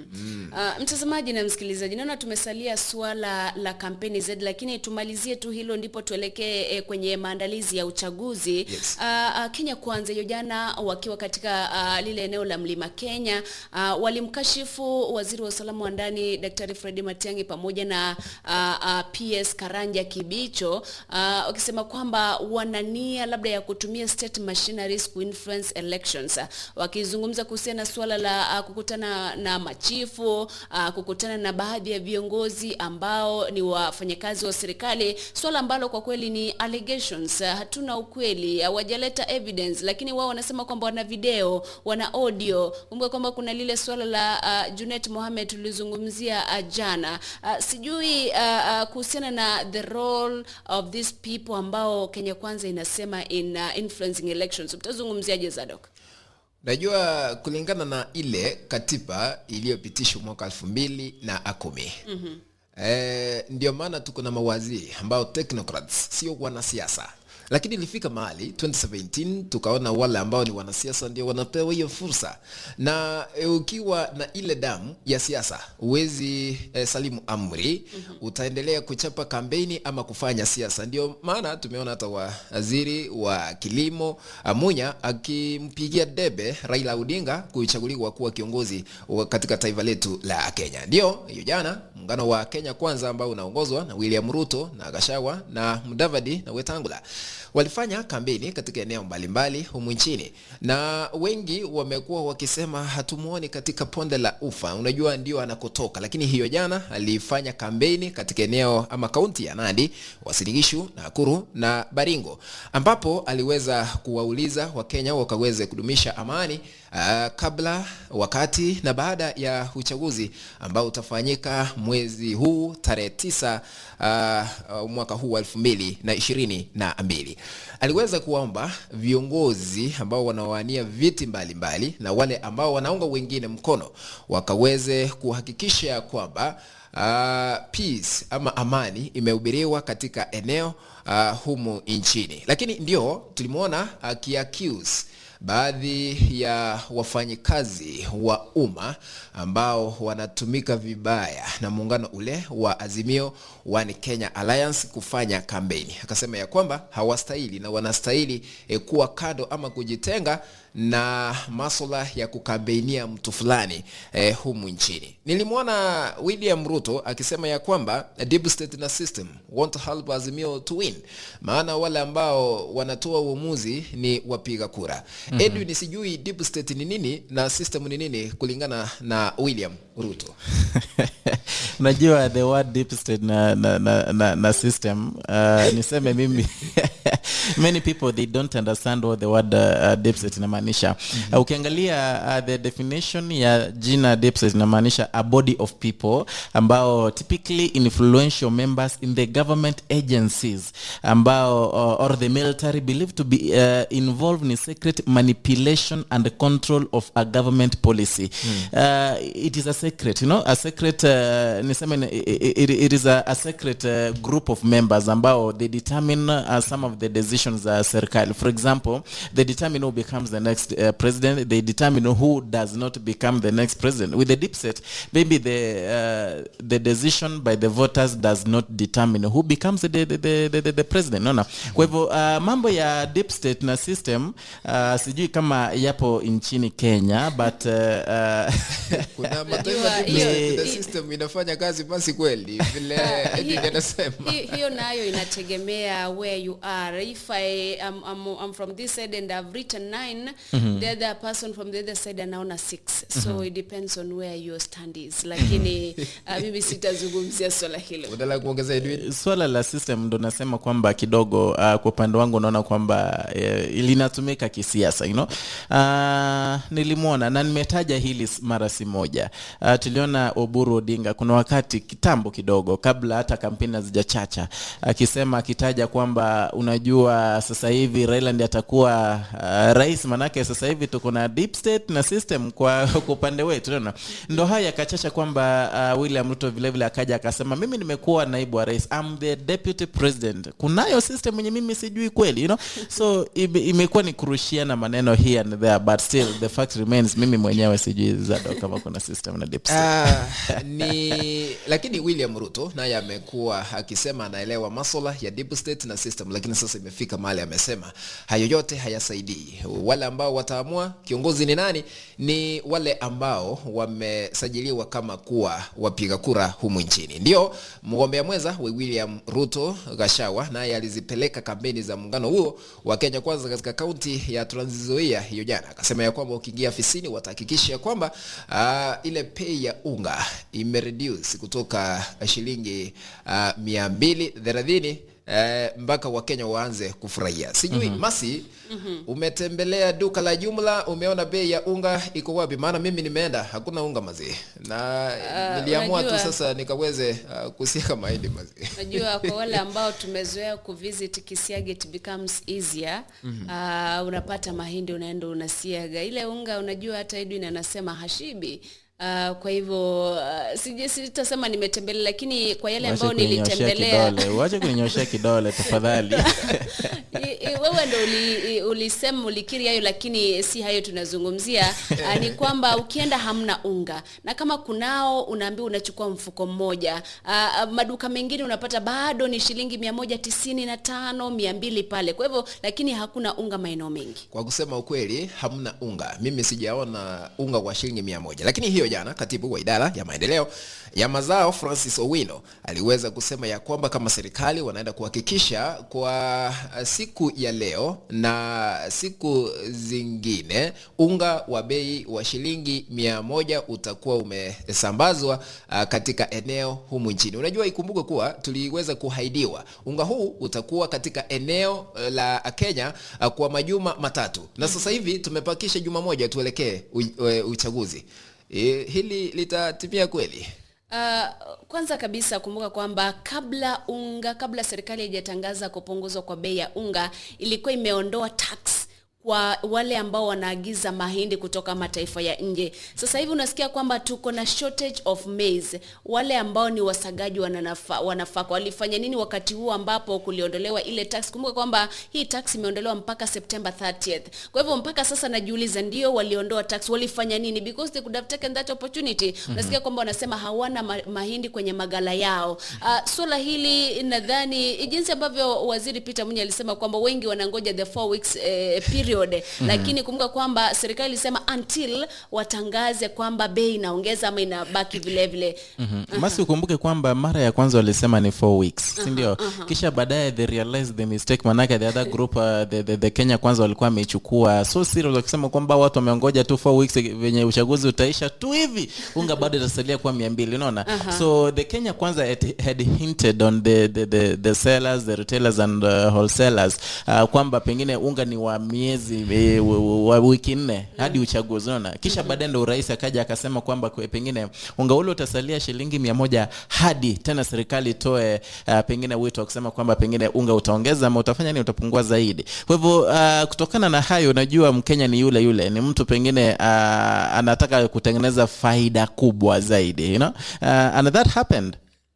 Uh, mtazamaji na msikilizaji, naona tumesalia suala la kampeni zaidi, lakini tumalizie tu hilo, ndipo tuelekee eh, kwenye maandalizi ya uchaguzi. Yes. Uh, uh, Kenya Kwanza hiyo jana jana wakiwa katika uh, lile eneo la Mlima Kenya uh, walimkashifu waziri wa usalama wa ndani Daktari Fred Matiang'i pamoja na uh, uh, PS Karanja Kibicho uh, wakisema kwamba wana nia labda ya kutumia state machineries kuinfluence elections uh, wakizungumza kuhusiana na suala la uh, kukutana na machifu uh, kukutana na baadhi ya viongozi ambao ni wafanyakazi wa serikali, swala ambalo kwa kweli ni allegations. Uh, hatuna ukweli, hawajaleta evidence, lakini wao wanasema kwamba wana video, wana audio. Kumbuka kwamba kuna lile swala la uh, Junet Mohamed tulizungumzia uh, jana. Uh, sijui uh, uh, kuhusiana na the role of these people ambao Kenya Kwanza inasema in uh, influencing elections, mtazungumziaje Zadok? Najua kulingana na ile katiba iliyopitishwa mwaka elfu mbili na kumi mm-hmm. E, ndio maana tuko na mawaziri ambao technocrats sio wanasiasa lakini ilifika mahali 2017 tukaona wale ambao ni wanasiasa ndio wanapewa hiyo fursa na e, ukiwa na ile damu ya siasa huwezi e, salimu amri mm-hmm. utaendelea kuchapa kampeni ama kufanya siasa ndio maana tumeona hata waziri wa kilimo amunya akimpigia debe raila odinga kuchaguliwa kuwa kiongozi wa katika taifa letu la kenya ndio hiyo jana muungano wa kenya kwanza ambao unaongozwa na william ruto na gashawa na mudavadi na wetangula walifanya kampeni katika eneo mbalimbali humu nchini na wengi wamekuwa wakisema hatumwoni katika ponde la ufa unajua ndio anakotoka lakini hiyo jana alifanya kampeni katika eneo ama kaunti ya nandi wasirigishu nakuru na baringo ambapo aliweza kuwauliza wakenya wakaweze kudumisha amani uh, kabla wakati na baada ya uchaguzi ambao utafanyika mwezi huu tarehe tisa uh, mwaka huu wa elfu mbili na ishirini na mbili aliweza kuwaomba viongozi ambao wanawania viti mbalimbali mbali, na wale ambao wanaunga wengine mkono wakaweze kuhakikisha kwamba uh, peace ama amani imehubiriwa katika eneo uh, humu nchini lakini ndio tulimwona akiaccuse baadhi ya wafanyikazi wa umma ambao wanatumika vibaya na muungano ule wa Azimio One Kenya Alliance kufanya kampeni. Akasema ya kwamba hawastahili na wanastahili eh, kuwa kado ama kujitenga na masuala ya kukambeinia mtu fulani eh, humu nchini. Nilimwona William Ruto akisema ya kwamba deep state na system want to help Azimio to win, maana wale ambao wanatoa uamuzi ni wapiga kura. Mm-hmm. Edwin, sijui deep state ni nini na system ni nini kulingana na William Ruto? najua the word deep state na, na, na, na, na system uh, niseme mimi many people they don't understand what the word uh, deep state inamaanisha mm-hmm. uh, ukiangalia uh, the definition ya jina deep state inamaanisha a body of people ambao typically influential members in the government agencies ambao uh, or the military believed to be uh, involved in secret manipulation and control of a government policy mm. uh, it is a secret you know a secret uh, niseme it, it, it is a, a secret uh, group of members ambao they determine uh, some of the decisions za uh, serikali for example they determine who becomes the next uh, president they determine who does not become the next president with the deep set maybe the uh, the decision by the voters does not determine who becomes the, the, the, the, the, the president naona kwa hivyo uh, mambo ya deep state na system uh, sijui kama yapo nchini kenya but uh, uh, Kuna mataifa Najua deep hiyo- state na hi- system inafanya kazi basi kweli vile Edwin anasema. Hi- hiyo nayo inategemea where you are if I am I'm, I'm from this side and I've written nine the other person from the other side anaona six so it depends on where your stand is lakini uh, mimi sitazungumzia swala hilo Unataka kuongeza Edwin? swala la system ndo nasema kwamba kidogo uh, kwa upande wangu naona kwamba uh, linatumika kisiasa you know? uh, nilimwona na nimetaja hili s- mara si moja uh, tuliona oburu odinga kuna wakati kitambo kidogo kabla hata kampeni hazijachacha akisema akitaja kwamba unajua sasa hivi raila ndi atakuwa uh, rais manake sasa hivi tuko na deep state na system kwa kwa upande wetu unaona ndo haya akachacha kwamba uh, william ruto vilevile akaja akasema mimi nimekuwa naibu wa rais I'm the deputy president kunayo system yenye mimi sijui kweli you know? so ime, imekuwa ni kurushiana maneno here and there but still the fact remains mimi mwenyewe sijui zado kama kuna system na deep state Ah, ni lakini william ruto naye amekuwa akisema anaelewa maswala ya deep state na system lakini sasa imefika kufika mahali amesema hayo yote hayasaidii wale ambao wataamua kiongozi ni nani ni wale ambao wamesajiliwa kama kuwa wapiga kura humu nchini ndio mgombea mwenza wa william ruto gashawa naye alizipeleka kampeni za muungano huo wa kenya kwanza katika kaunti ya Trans Nzoia hiyo jana akasema ya kwamba ukiingia afisini watahakikisha ya kwamba uh, ile pei ya unga imereduce kutoka shilingi uh, mia mbili thelathini Eh, mpaka wakenya waanze kufurahia sijui mm-hmm. masi mm-hmm. umetembelea duka la jumla umeona bei ya unga iko wapi maana mimi nimeenda hakuna unga mazee na Ah, niliamua tu unajua- sasa nikaweze uh, kusiaka mahindi mazee najua kwa wale ambao tumezoea kuvisit kisiaga it becomes easier mm-hmm. uh, unapata mahindi unaenda unasiaga ile unga unajua hata edwin anasema hashibi Uh, kwa hivyo uh, sije sitasema nimetembelea lakini kwa yale Wache ambao kuninyoshea nilitembelea kidole wache kuninyoshea kidole tafadhali I- i- wewe ndo uli, i- ulisema ulikiri hayo lakini si hayo tunazungumzia uh, ni kwamba ukienda hamna unga na kama kunao unaambiwa unachukua mfuko mmoja uh, maduka mengine unapata bado ni shilingi mia moja tisini na tano mia mbili pale kwa hivyo lakini hakuna unga maeneo mengi kwa kusema ukweli hamna unga mimi sijaona unga wa shilingi mia moja lakini hiyo jana katibu wa idara ya maendeleo ya mazao francis owino aliweza kusema ya kwamba kama serikali wanaenda kuhakikisha kwa siku ya leo na siku zingine unga wa bei wa shilingi mia moja utakuwa umesambazwa uh, katika eneo humu nchini unajua ikumbuke kuwa tuliweza kuhaidiwa unga huu utakuwa katika eneo uh, la kenya uh, kwa majuma matatu na sasa hivi tumepakisha juma moja tuelekee u- u- uchaguzi e, hili litatimia kweli Uh, kwanza kabisa kumbuka kwamba kabla unga kabla serikali haijatangaza kupunguzwa kwa bei ya unga ilikuwa imeondoa tax kwa wale ambao wanaagiza mahindi kutoka mataifa ya nje sasa hivi unasikia kwamba tuko na shortage of maize wale ambao ni wasagaji wananafa, wanafaka walifanya nini wakati huu ambapo kuliondolewa ile tax kumbuka kwamba hii tax imeondolewa mpaka september 30th kwa hivyo mpaka sasa najiuliza ndio waliondoa tax walifanya nini because they could have taken that opportunity mm-hmm. unasikia kwamba wanasema hawana ma mahindi kwenye magala yao uh, swala hili nadhani jinsi ambavyo waziri peter munye alisema kwamba wengi wanangoja the four weeks eh, period mm-hmm. lakini kumbuka kwamba serikali ilisema until watangaze kwamba bei inaongeza ama inabaki vile vile Mhm. basi ukumbuke kwamba mara ya kwanza walisema ni four weeks sindio kisha baadaye they realized the mistake manake the other group uh, the, the, the kenya kwanza walikuwa wameichukua so serious wakisema kwamba watu wameongoja tu four weeks venye uchaguzi utaisha tu hivi unga bado itasalia kuwa mia mbili unaona so the kenya kwanza had, had hinted on the, the, the, the sellers the retailers and uh, wholesalers uh, kwamba pengine unga ni wa miezi e, wa wiki nne hadi uchaguzi unaona kisha baadaye ndo urais akaja akasema kwamba kwe- pengine unga ule utasalia shilingi mia moja hadi tena serikali itoe uh, pengine wito wa kusema kwamba pengine unga utaongeza ama utafanya nini utapungua zaidi kwa hivyo uh, kutokana na hayo unajua mkenya ni yule yule ni mtu pengine uh, anataka kutengeneza faida kubwa zaidi you know? uh, and that happened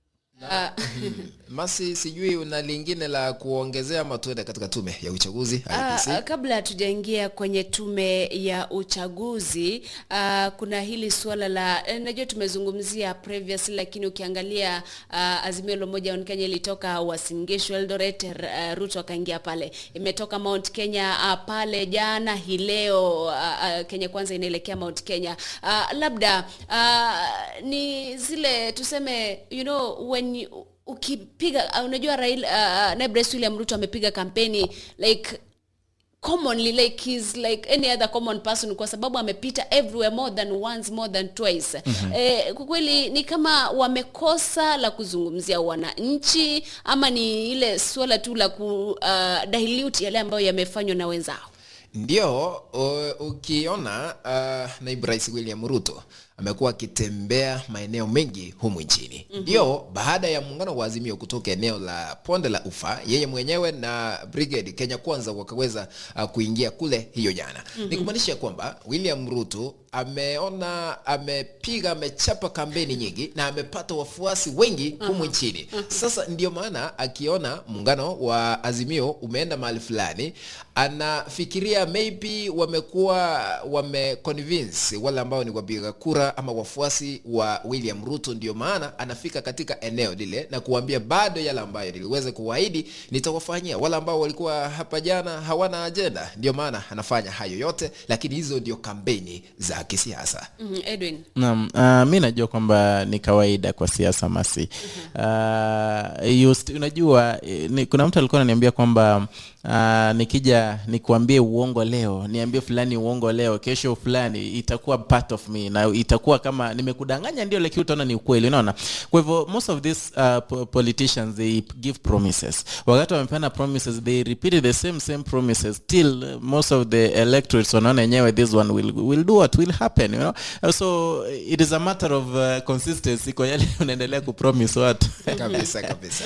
masi sijui una lingine la kuongezea ama tuende katika tume ya uchaguzi IEBC? Uh, kabla hatujaingia kwenye tume ya uchaguzi uh, kuna hili suala la eh, najua tumezungumzia previously lakini ukiangalia uh, azimio la umoja wa Kenya ilitoka Uasin Gishu Eldoret uh, Ruto akaingia pale imetoka Mount Kenya uh, pale jana hii leo uh, uh, Kenya kwanza inaelekea Mount Kenya uh, labda uh, ni zile tuseme you know when you, ukipiga uh, unajua Raila uh, naibu rais William Ruto amepiga kampeni like commonly like he's like any other common person kwa sababu amepita everywhere more than once more than twice mm-hmm. eh, kwa kweli ni kama wamekosa la kuzungumzia wananchi ama ni ile suala tu la ku uh, dilute yale ambayo yamefanywa na wenzao ndio u- ukiona uh, naibu rais william ruto amekuwa akitembea maeneo mengi humu nchini ndio mm-hmm. baada ya muungano wa azimio kutoka eneo la ponde la ufa yeye mwenyewe na brigade kenya kwanza wakaweza uh, kuingia kule hiyo jana mm-hmm. ni kumaanisha kwamba william ruto ameona amepiga amechapa kampeni nyingi na amepata wafuasi wengi humu nchini sasa ndio maana akiona muungano wa azimio umeenda mahali fulani anafikiria maybe wamekuwa wameconvince wale ambao ni wapiga kura kura ama wafuasi wa william ruto ndio maana anafika katika eneo lile na kuambia bado yale ambayo niliweza kuwaahidi nitawafanyia wale ambao walikuwa hapa jana hawana ajenda ndio maana anafanya hayo yote lakini hizo ndio kampeni za kisiasa mm, edwin Naam, uh, mi najua kwamba ni kawaida kwa siasa masi. Uh, you st- unajua eh, ni, kuna mtu alikuwa ananiambia kwamba uh, nikija nikuambie uongo leo, niambie fulani uongo leo, kesho fulani itakuwa part of me na itakuwa kama nimekudanganya ndio, lakini utaona ni ukweli, unaona. Kwa hivyo most of these uh, po- politicians they give promises. Wakati wamepeana promises they repeat the same same promises till uh, most of the electorates wanaona yenyewe this one will, will do what will happen you know Uh, so it is a matter of uh, consistency kwa yale unaendelea kupromise watu kabisa kabisa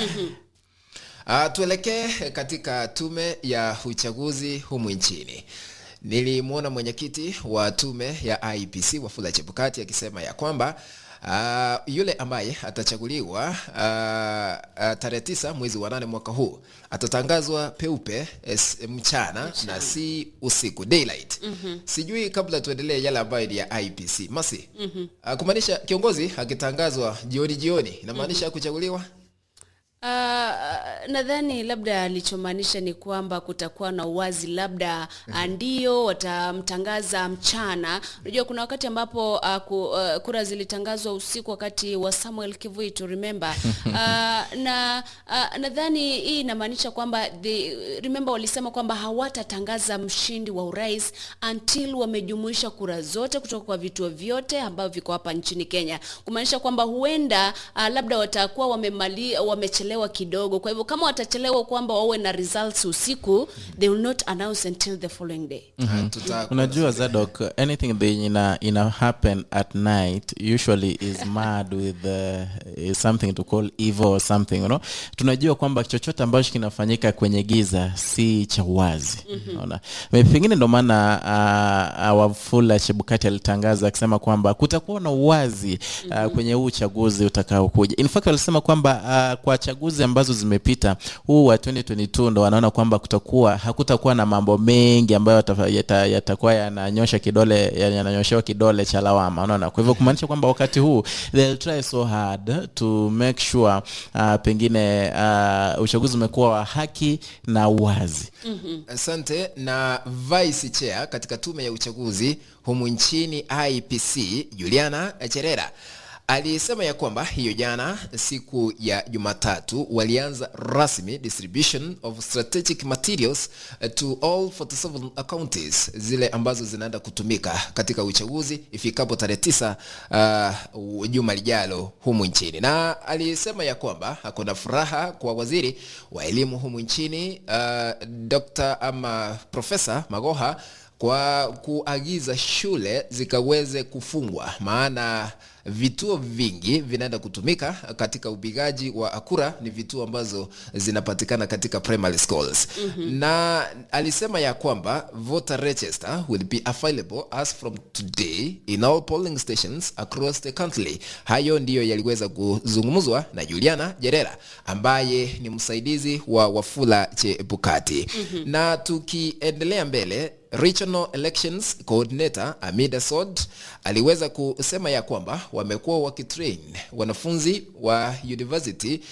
uh, tuelekee katika tume ya uchaguzi humu nchini nilimwona mwenyekiti wa tume ya IPC Wafula Chebukati akisema ya kwamba Uh, yule ambaye atachaguliwa uh, uh, tarehe tisa mwezi wa nane mwaka huu atatangazwa peupe es, mchana na si usiku daylight mm-hmm. sijui kabla tuendelee yale ambayo ni ya IPC masi mm-hmm. uh, kumaanisha kiongozi akitangazwa jioni jioni inamaanisha mm-hmm. kuchaguliwa Uh, nadhani labda alichomaanisha ni kwamba kutakuwa na uwazi labda uh, ndio watamtangaza mchana unajua kuna wakati ambapo uh, ku, uh, kura zilitangazwa usiku wakati wa samuel kivui to remember uh, na uh, nadhani hii inamaanisha kwamba the, remember walisema kwamba hawatatangaza mshindi wa urais until wamejumuisha kura zote kutoka kwa vituo vyote ambavyo viko hapa nchini kenya kumaanisha kwamba huenda uh, labda watakuwa wamemali wamechelewa kidogo kwa hivyo kama watachelewa kwamba wawe na results usiku they will not announce until the following day mm-hmm. tutakuwa unajua zadok anything that ina, ina happen at night usually is mad with uh, is something to call evil or something you know tunajua kwamba chochote ambacho kinafanyika kwenye giza si cha uwazi unaona mm-hmm. pengine ndo maana uh, wafula chebukati alitangaza akisema kwamba kutakuwa na uwazi uh, mm-hmm. kwenye huu uchaguzi utakaokuja in fact walisema kwamba uh, kwa chaguzi ambazo zimepita huu wa 2022 ndo wanaona kwamba kutakuwa hakutakuwa na mambo mengi ambayo yatafa- yata- yatakuwa yananyosha kidole yananyoshewa kidole cha lawama unaona kwa hivyo kumaanisha kwamba wakati huu they'll try so hard to make sure uh, pengine uh, uchaguzi umekuwa wa haki na uwazi asante na vice chair katika tume ya uchaguzi humu nchini ipc juliana cherera alisema ya kwamba hiyo jana siku ya jumatatu walianza rasmi distribution of strategic materials eh, to all 47 counties zile ambazo zinaenda kutumika katika uchaguzi ifikapo tarehe tisa uh, juma lijalo humu nchini na alisema ya kwamba hakuna furaha kwa waziri wa elimu humu nchini uh, dr ama profesa magoha kwa kuagiza shule zikaweze kufungwa maana vituo vingi vinaenda kutumika katika upigaji wa kura ni vituo ambazo zinapatikana katika primary schools mm-hmm. na alisema ya kwamba voter register will be available as from today in all polling stations across the country hayo ndiyo yaliweza kuzungumzwa na juliana jerera ambaye ni msaidizi wa wafula chebukati mm-hmm. na tukiendelea mbele regional elections coordinator amida sod aliweza kusema ya kwamba wamekuwa wakitrain wanafunzi wa university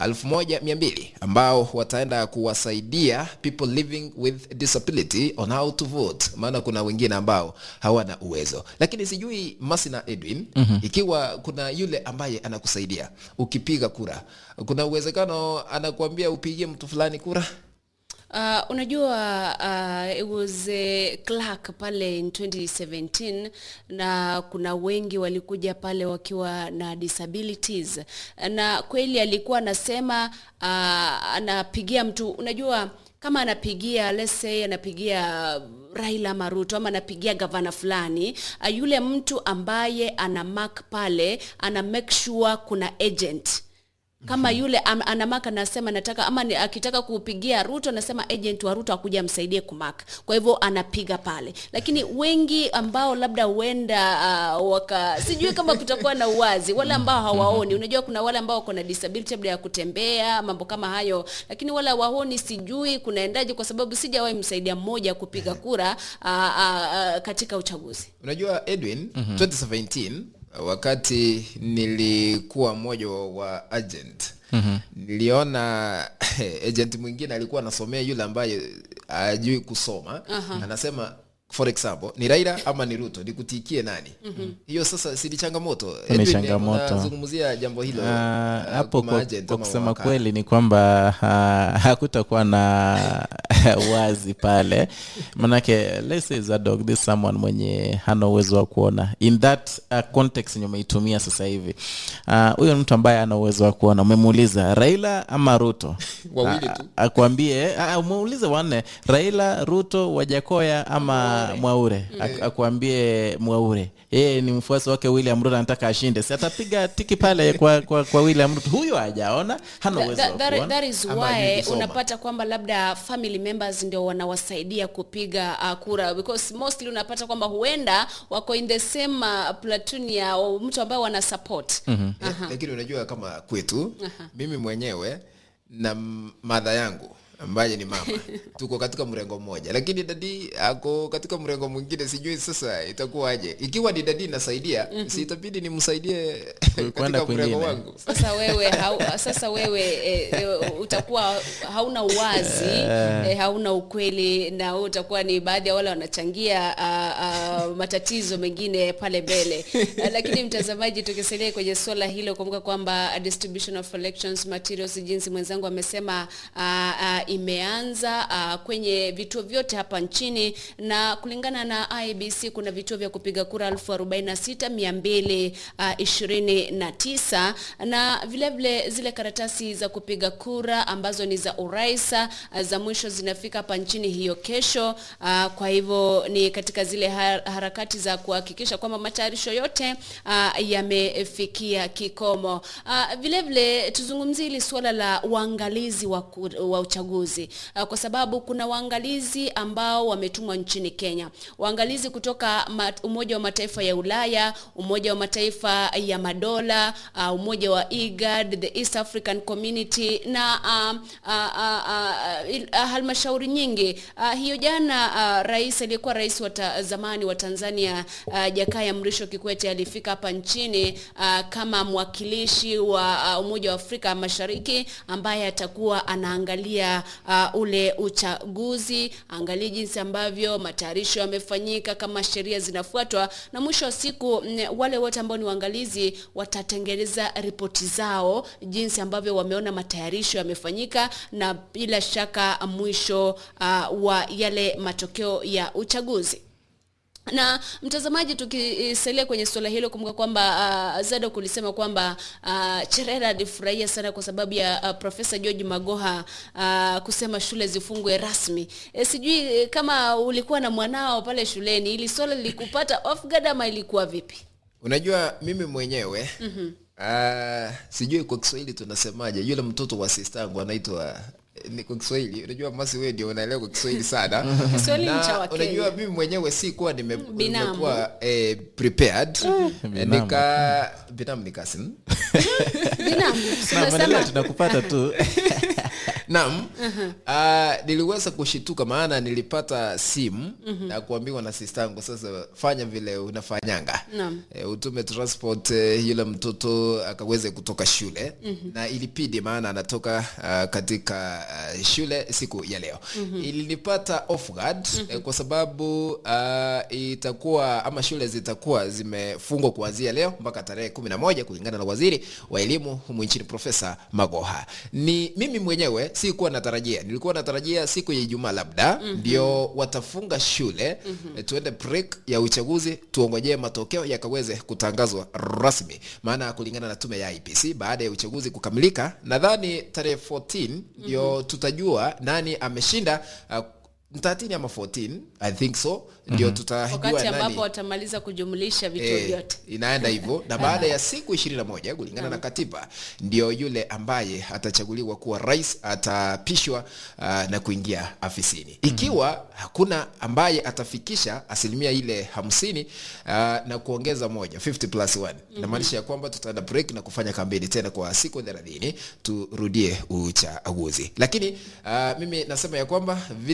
1200 ambao wataenda kuwasaidia people living with disability on how to vote maana kuna wengine ambao hawana uwezo lakini sijui masi na edwin mm-hmm. ikiwa kuna yule ambaye anakusaidia ukipiga kura kuna uwezekano anakuambia upigie mtu fulani kura Uh, unajua uh, it was a clerk pale in 2017 na kuna wengi walikuja pale wakiwa na disabilities na kweli alikuwa anasema uh, anapigia mtu unajua kama anapigia let's say anapigia Raila Maruto ama anapigia gavana fulani uh, yule mtu ambaye ana mark pale ana make sure kuna agent kama yule am, anamaka anasema nataka ama ni, akitaka kupigia ruto anasema agent wa ruto akuja amsaidie kumak kwa hivyo anapiga pale lakini wengi ambao labda huenda uh, waka sijui kama kutakuwa na uwazi wale ambao hawaoni unajua kuna wale ambao wako na disability labda ya kutembea mambo kama hayo lakini wale hawaoni sijui kunaendaje kwa sababu sijawahi msaidia mmoja kupiga kura uh, uh, uh, katika uchaguzi unajua edwin mm-hmm. 2017 wakati nilikuwa mmoja wa agent mm-hmm. niliona agent mwingine alikuwa anasomea yule ambaye ajui kusoma uh-huh. anasema for example ni raila ama ni ruto nikutikie nani mm-hmm. hiyo sasa si ni changamoto Ni Edwin, changamoto. unazungumzia jambo hilo Ah, ah, hapo kwa kwa, maagent kwa ama kusema mawakala. kweli ni kwamba uh, hakutakuwa na wazi pale manake let's say Zadok, this someone mwenye hana uwezo wa kuona in that uh, context yenye umeitumia sasa hivi Ah, huyo uh, mtu ambaye ana uwezo wa kuona umemuuliza raila ama ruto Wawili Ah, tu. akwambie ah, umuulize wanne raila ruto wajakoya ama mwaure Ak- akuambie mwaure yeye ni mfuasi wake william ruto anataka ashinde si atapiga tiki pale kwa, kwa, kwa william ruto huyo hajaona hana uwezo wa That, that, kuona that is Ama hajui why kusoma. unapata kwamba labda family members ndio wanawasaidia kupiga uh, kura because mostly unapata kwamba huenda wako in the same uh, platoon ya wa- mtu ambaye wana support mm-hmm. Eh, lakini unajua kama kwetu mimi mwenyewe na m- madha yangu ambaye ni mama tuko katika mrengo mmoja lakini dadi ako katika mrengo mwingine sijui sasa itakuwaje ikiwa ni dadi nasaidia si itabidi nimsaidie Kwenda katika mrengo kwingine. wangu sasa wewe hau, sasa wewe e, e, utakuwa hauna uwazi e, hauna ukweli na wewe utakuwa ni baadhi ya wale wanachangia a, a, matatizo mengine pale mbele Eh, lakini mtazamaji tukisalia kwenye suala hilo kumbuka kwamba distribution of elections materials jinsi mwenzangu amesema a, a, imeanza a, kwenye vituo vyote hapa nchini na kulingana na IBC kuna vituo vya kupiga kura 46229 na vile vile zile karatasi za kupiga kura ambazo ni za urais ah, za mwisho zinafika hapa nchini hiyo kesho. Ah, Kwa hivyo ni katika zile har- harakati za kuhakikisha kwamba matayarisho yote ah, yamefikia kikomo. Ah, Vile vile tuzungumzie hili suala la uangalizi wa, ku- wa uchaguzi Ah, kwa sababu kuna waangalizi ambao wametumwa nchini Kenya, waangalizi kutoka ma- Umoja wa Mataifa ya Ulaya, Umoja wa Mataifa ya Madola, uh, Umoja wa IGAD, the East African Community na uh, uh, uh, uh, il- uh, halmashauri nyingi. Uh, hiyo jana uh, rais aliyekuwa rais wa ta, zamani wa Tanzania uh, Jakaya Mrisho Kikwete alifika hapa nchini uh, kama mwakilishi wa uh, Umoja wa Afrika Mashariki ambaye atakuwa anaangalia uh, ule uchaguzi, angalie jinsi ambavyo matayarisho yamefanyika, kama sheria zinafuatwa, na mwisho wa siku mm, wale wote ambao ni waangalizi watatengeneza ripoti zao jinsi ambavyo wameona matayarisho yamefanyika, na bila shaka mwisho uh, wa yale matokeo ya uchaguzi na mtazamaji tukisalia kwenye suala hilo kumbuka kwamba uh, zado kulisema kwamba uh, cherera alifurahia sana kwa sababu ya uh, profesa george magoha uh, kusema shule zifungwe rasmi e, sijui eh, kama ulikuwa na mwanao pale shuleni ili swala lilikupata off guard ama ilikuwa vipi unajua mimi mwenyewe mm-hmm. uh, sijui kwa kiswahili tunasemaje yule mtoto wa sistangu anaitwa ni kwa kiswahili unajua masi wewe ndio unaelewa kwa kiswahili sana Kiswahili ni Na cha Wakenya. unajua mimi mwenyewe si kuwa nime, Binamu. nimekuwa eh, prepared Binamu. nika binamu ni cousin binamu si Na, umesema- maendeleo tunakupata tu naam uh, niliweza kushituka maana nilipata simu na kuambiwa na sistangu sasa fanya vile unafanyanga Naam. e, utume transport e, yule mtoto akaweze kutoka shule na ilipidi maana anatoka uh, katika uh, shule siku ya leo ilinipata off guard eh, kwa sababu uh, itakuwa ama shule zitakuwa zimefungwa kuanzia leo mpaka tarehe kumi na moja kulingana na waziri wa elimu humu nchini profesa magoha ni mimi mwenyewe sikuwa natarajia nilikuwa natarajia siku ya ijumaa labda ndio watafunga shule eh, tuende break ya uchaguzi tuongojee matokeo yakaweze kutangazwa rasmi maana kulingana na tume ya IPC baada ya uchaguzi kukamilika nadhani tarehe 14 ndio tutajua nani ameshinda uh, 13 ama 14 i think so ndio tutajua wakati nani ambapo watamaliza kujumlisha vituo Eh, vyote inaenda hivyo na baada ya siku ishirini na moja kulingana na katiba ndio yule ambaye atachaguliwa kuwa rais atapishwa uh, na kuingia afisini ikiwa hakuna ambaye atafikisha asilimia ile hamsini uh, na kuongeza moja 50 plus 1 inamaanisha ya kwamba tutaenda break na kufanya kampeni tena kwa siku thelathini turudie uchaguzi lakini uh, mimi nasema ya kwamba vile mash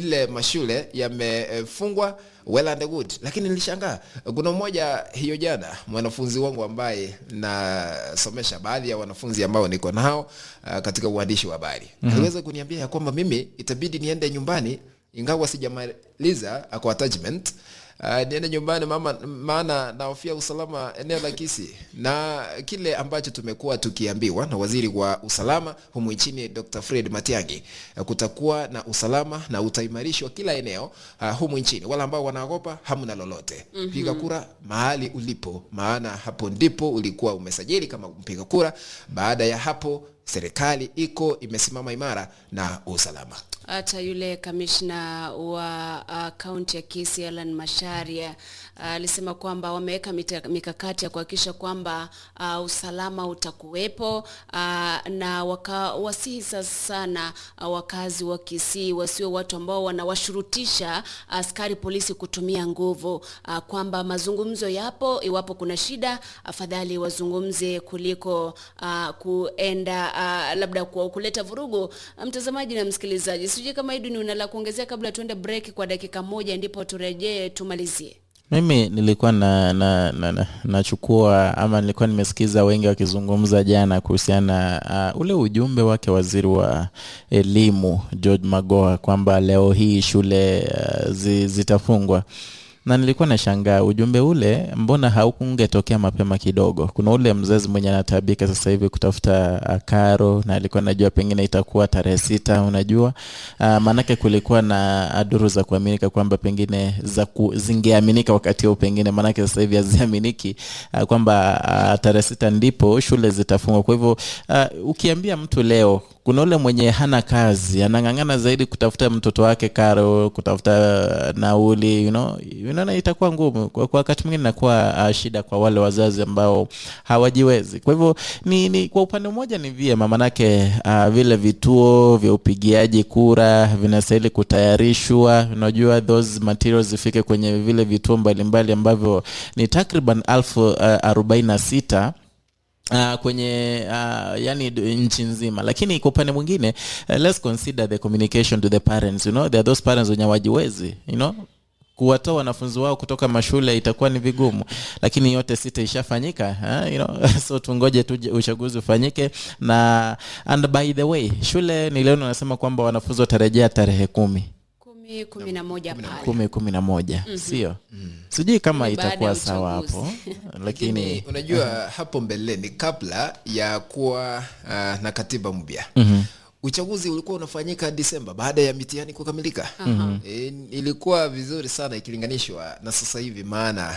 mashule yamefungwa well and good lakini nilishangaa kuna mmoja hiyo jana mwanafunzi wangu ambaye nasomesha baadhi ya wanafunzi ambao niko nao uh, katika uandishi wa habari mm-hmm. aliweza kuniambia ya kwamba mimi itabidi niende nyumbani ingawa sijamaliza uh, kwa attachment Uh, niende nyumbani mama, maana nahofia usalama eneo la Kisii, na kile ambacho tumekuwa tukiambiwa na waziri wa usalama humu nchini Dr. Fred Matiang'i, uh, kutakuwa na usalama na utaimarishwa kila eneo uh, humu nchini. Wale ambao wanaogopa hamna lolote. mm-hmm. Piga kura mahali ulipo, maana hapo ndipo ulikuwa umesajili kama mpiga kura. Baada ya hapo serikali iko imesimama imara na usalama. hata yule kamishna wa kaunti ya Kisii Alan Masharia alisema kwamba wameweka mita- mikakati ya kuhakikisha kwamba uh, usalama utakuwepo uh, na wakawasihi sana uh, wakazi wa Kisii wasio watu ambao wanawashurutisha askari polisi kutumia nguvu uh, kwamba mazungumzo yapo, iwapo kuna shida afadhali wazungumze kuliko uh, kuenda uh, labda ku- kuleta vurugu. Mtazamaji na msikilizaji, sijui kama Iduni una la kuongezea kabla tuende break kwa dakika moja, ndipo turejee tumalizie. mimi nilikuwa na, na, na, na, nachukua ama nilikuwa nimesikiza wengi wakizungumza jana kuhusiana uh, ule ujumbe wake waziri wa elimu George Magoha kwamba leo hii shule uh, zi, zitafungwa na nilikuwa nashangaa ujumbe ule mbona haukungetokea mapema kidogo kuna ule mzazi mwenye anatabika sasa hivi kutafuta uh, karo na alikuwa najua pengine itakuwa tarehe sita unajua uh, maanake kulikuwa na uh, duru za kuaminika kwamba pengine za ku, zingeaminika wakati huo pengine maanake sasa hivi haziaminiki uh, kwamba uh, tarehe sita ndipo shule zitafungwa kwa hivyo uh, ukiambia mtu leo kuna ule mwenye hana kazi anang'ang'ana zaidi kutafuta mtoto wake karo kutafuta nauli you know, unaona itakuwa ngumu kwa, kwa wakati mwingine inakuwa uh, shida kwa wale wazazi ambao hawajiwezi kwa hivyo ni, ni kwa upande mmoja ni vyema manake uh, vile vituo vya upigiaji kura vinastahili kutayarishwa unajua those materials zifike kwenye vile vituo mbalimbali ambavyo ni takriban elfu uh, arobaini na sita Uh, kwenye uh, yani d- nchi nzima lakini kwa upande mwingine uh, let's consider the communication to the parents you know there are those parents wenye wajiwezi you know kuwatoa wanafunzi wao kutoka mashule itakuwa ni vigumu lakini yote sita ishafanyika eh, you know? so tungoje tu uchaguzi ufanyike na and by the way shule niliona unasema kwamba wanafunzi watarejea tarehe kumi kumi kumi na moja pale kumi kumi na moja sio sijui kama Ni baada ya itakuwa sawa uchaguzi. hapo lakini lakini unajua hapo mbeleni kabla ya kuwa uh, na katiba mpya mm-hmm uchaguzi ulikuwa unafanyika Disemba baada ya mitihani kukamilika. mm-hmm. E, ilikuwa vizuri sana ikilinganishwa na sasa hivi, maana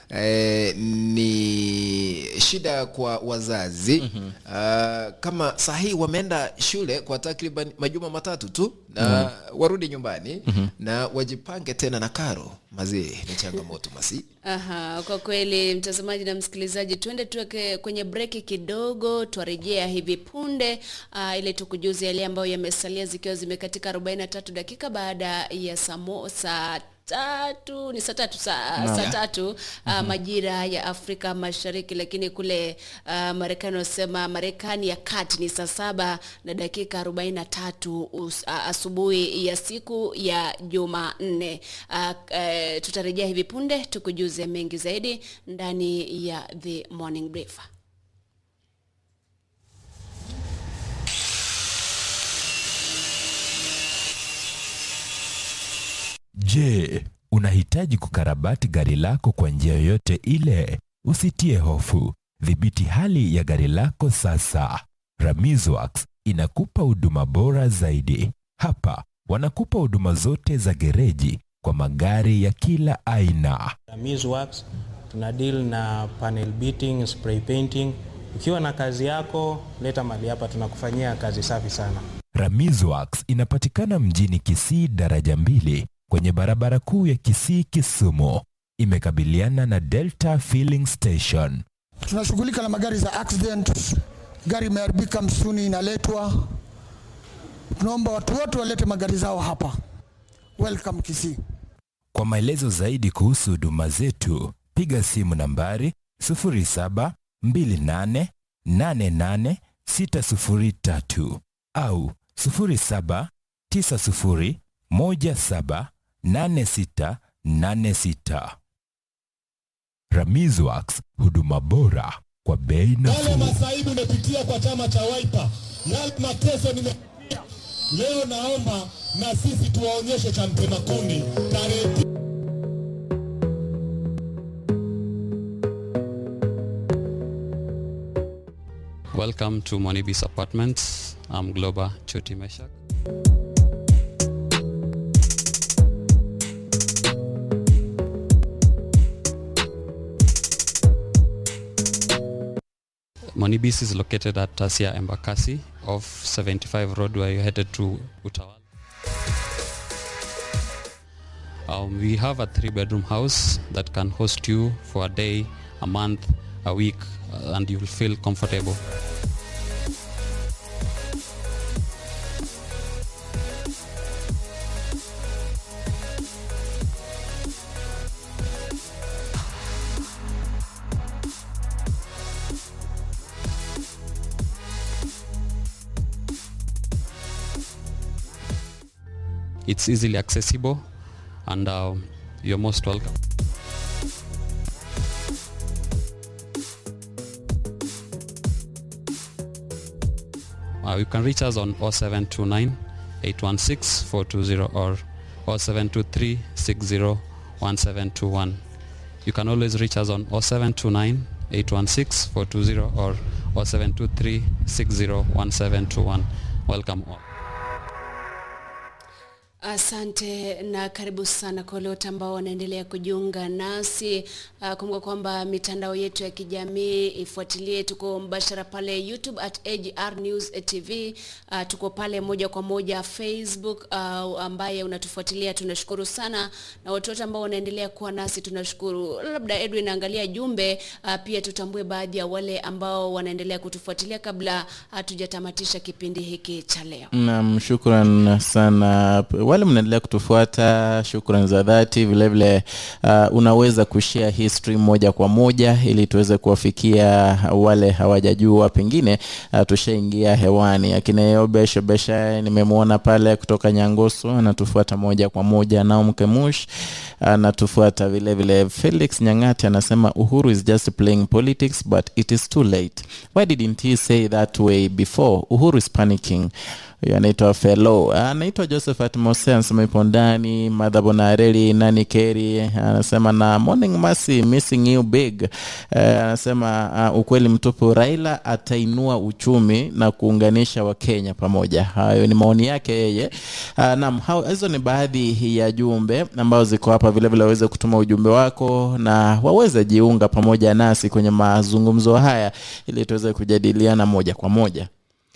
e, ni shida kwa wazazi mm-hmm. uh, kama sahii wameenda shule kwa takriban majuma matatu tu na mm-hmm. warudi nyumbani mm-hmm. na wajipange tena na karo mazee, ni changamoto masi Aha, kwa kweli mtazamaji na msikilizaji, tuende tuweke kwenye breki kidogo, twarejea hivi punde uh, ili tukujuze yale ambayo yamesalia zikiwa zimekatika 43 dakika baada ya saa mo- saa tatu ni saa tatu saa, saa tatu uh, majira ya Afrika Mashariki, lakini kule uh, Marekani wasema Marekani ya kati ni saa saba na dakika 43 us, uh, asubuhi ya siku ya Jumanne. Uh, uh, tutarejea hivi punde tukujuze mengi zaidi ndani ya The Morning Brief. Je, unahitaji kukarabati gari lako kwa njia yoyote ile? Usitie hofu. Dhibiti hali ya gari lako sasa. Ramizworks inakupa huduma bora zaidi. Hapa wanakupa huduma zote za gereji kwa magari ya kila aina. Miss Works tuna deal na panel beating, spray painting. Ukiwa na kazi yako, leta mali hapa, tunakufanyia kazi safi sana. Ramizworks inapatikana mjini Kisii daraja mbili kwenye barabara kuu ya Kisii Kisumu. Imekabiliana na Delta Filling Station. tunashughulika na magari za accident. Gari imeharibika msituni, inaletwa. Tunaomba watu wote walete magari zao hapa. Welcome Kisii. Kwa maelezo zaidi kuhusu huduma zetu, piga simu nambari 0728888603 au 079017 8686. Ramizwax, huduma bora kwa bei Yale nafuu. masaibu nimepitia kwa chama cha Wiper, yale mateso nimepitia, leo naomba na sisi tuwaonyeshe cha mtema kuni tarehe Welcome to Monibis Apartments. I'm Globa Choti Meshak. Monibis is located at Tasia Embakasi off 75 Road where you're headed to Utawala. Um, we have a three bedroom house that can host you for a day, a month, a week, uh, and you will feel comfortable. It's easily accessible and uh, you're most welcome. Uh, you can reach us on 0729 816 420 or 0723 60 1721. You can always reach us on 0729 816 420 or 0723 60 1721. Welcome all. Asante na karibu sana kwa wale wote ambao wanaendelea kujiunga nasi. Uh, kumbuka kwamba mitandao yetu ya kijamii ifuatilie, tuko mbashara pale YouTube at AGR News TV. Uh, tuko pale moja kwa moja Facebook. Uh, ambaye unatufuatilia tunashukuru sana, na watu wote ambao wanaendelea kuwa nasi tunashukuru. Labda Edwin, angalia jumbe uh, pia tutambue baadhi ya wale ambao wanaendelea kutufuatilia kabla hatujatamatisha kipindi hiki cha leo. Naam, shukran sana wale mnaendelea kutufuata, shukran za dhati. Vile vile uh, unaweza kushare hii stream moja kwa moja ili tuweze kuwafikia wale hawajajua, pengine uh, tushaingia hewani. Akina Yobe Shobesha nimemwona pale kutoka Nyangoso anatufuata moja kwa moja. Naum Kemush anatufuata vile vile. Felix Nyang'ati anasema Uhuru is just playing politics but it is too late. Why didn't he say that way before? Uhuru is panicking huyo anaitwa Felo, anaitwa Josephat Mose, anasema ipo ndani. Madhabo Nareli nani Keri anasema na morning Mercy, missing you big. Uh, anasema uh, ukweli mtupu, Raila atainua uchumi na kuunganisha Wakenya pamoja. Hayo ni maoni yake yeye. Uh, naam, hao- hizo ni baadhi ya jumbe ambazo ziko hapa. Vile vile waweze kutuma ujumbe wako na waweze jiunga pamoja nasi kwenye mazungumzo haya ili tuweze kujadiliana moja kwa moja.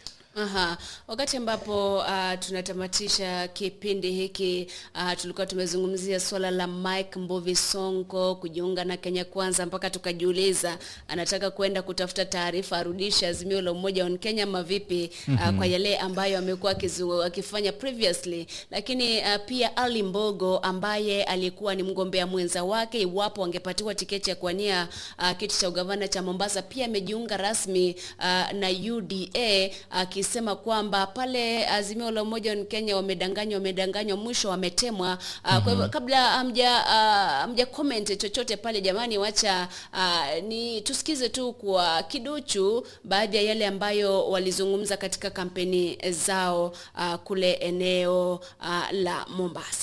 Aha. Wakati ambapo uh, tunatamatisha kipindi hiki uh, tulikuwa tumezungumzia swala la Mike Mbovi Sonko kujiunga na Kenya Kwanza, mpaka tukajiuliza anataka kwenda kutafuta taarifa arudishe Azimio la Umoja wa Kenya ama vipi? uh, kwa yale ambayo amekuwa akizu- akifanya previously, lakini uh, pia Ali Mbogo ambaye alikuwa ni mgombea mwenza wake iwapo angepatiwa tiketi ya kuwania uh, kiti cha ugavana cha Mombasa, pia amejiunga rasmi uh, na UDA akisema kwamba pale Azimio la Umoja wa Kenya wamedanganywa, wamedanganywa, mwisho wametemwa. Uh, Kwa hivyo kabla hamja uh, hamja comment chochote pale, jamani, wacha uh, ni tusikize tu kwa kiduchu baadhi ya yale ambayo walizungumza katika kampeni zao uh, kule eneo uh, la Mombasa.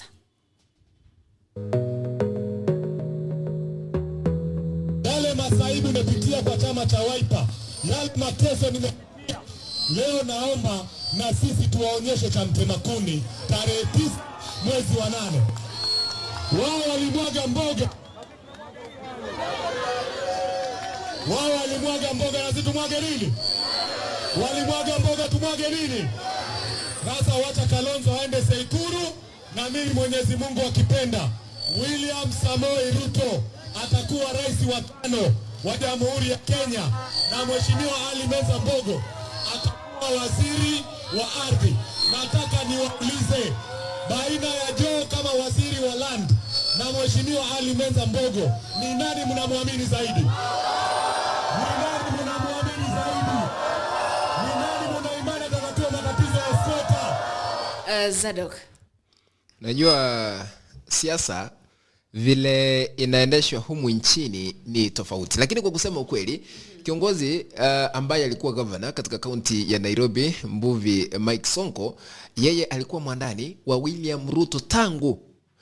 yale masaibu nimepitia kwa chama cha Wiper, yale mateso nimepitia, leo naomba na sisi tuwaonyeshe cha mtema kuni tarehe tisa mwezi wa nane. Wao walimwaga mboga, wao walimwaga mboga, na sisi tumwage nini? Walimwaga mboga, tumwage nini? Sasa wacha Kalonzo aende Seikuru, na mimi Mwenyezi Mungu akipenda, William Samoei Ruto atakuwa rais wa tano wa Jamhuri ya Kenya, na Mheshimiwa Ali Meza Mbogo atakuwa waziri wa ardhi. Nataka niwaulize baina ya Joe kama waziri wa land na Mheshimiwa Ali Meza Mbogo, ni nani mnamwamini zaidi? Ni nani mnamwamini zaidi? Ni nani mna imani atatatua matatizo ya sweta? Uh, Zadok. Najua siasa vile inaendeshwa humu nchini ni tofauti lakini kwa kusema ukweli kiongozi uh, ambaye alikuwa gavana katika kaunti ya nairobi mbuvi mike sonko yeye alikuwa mwandani wa william ruto tangu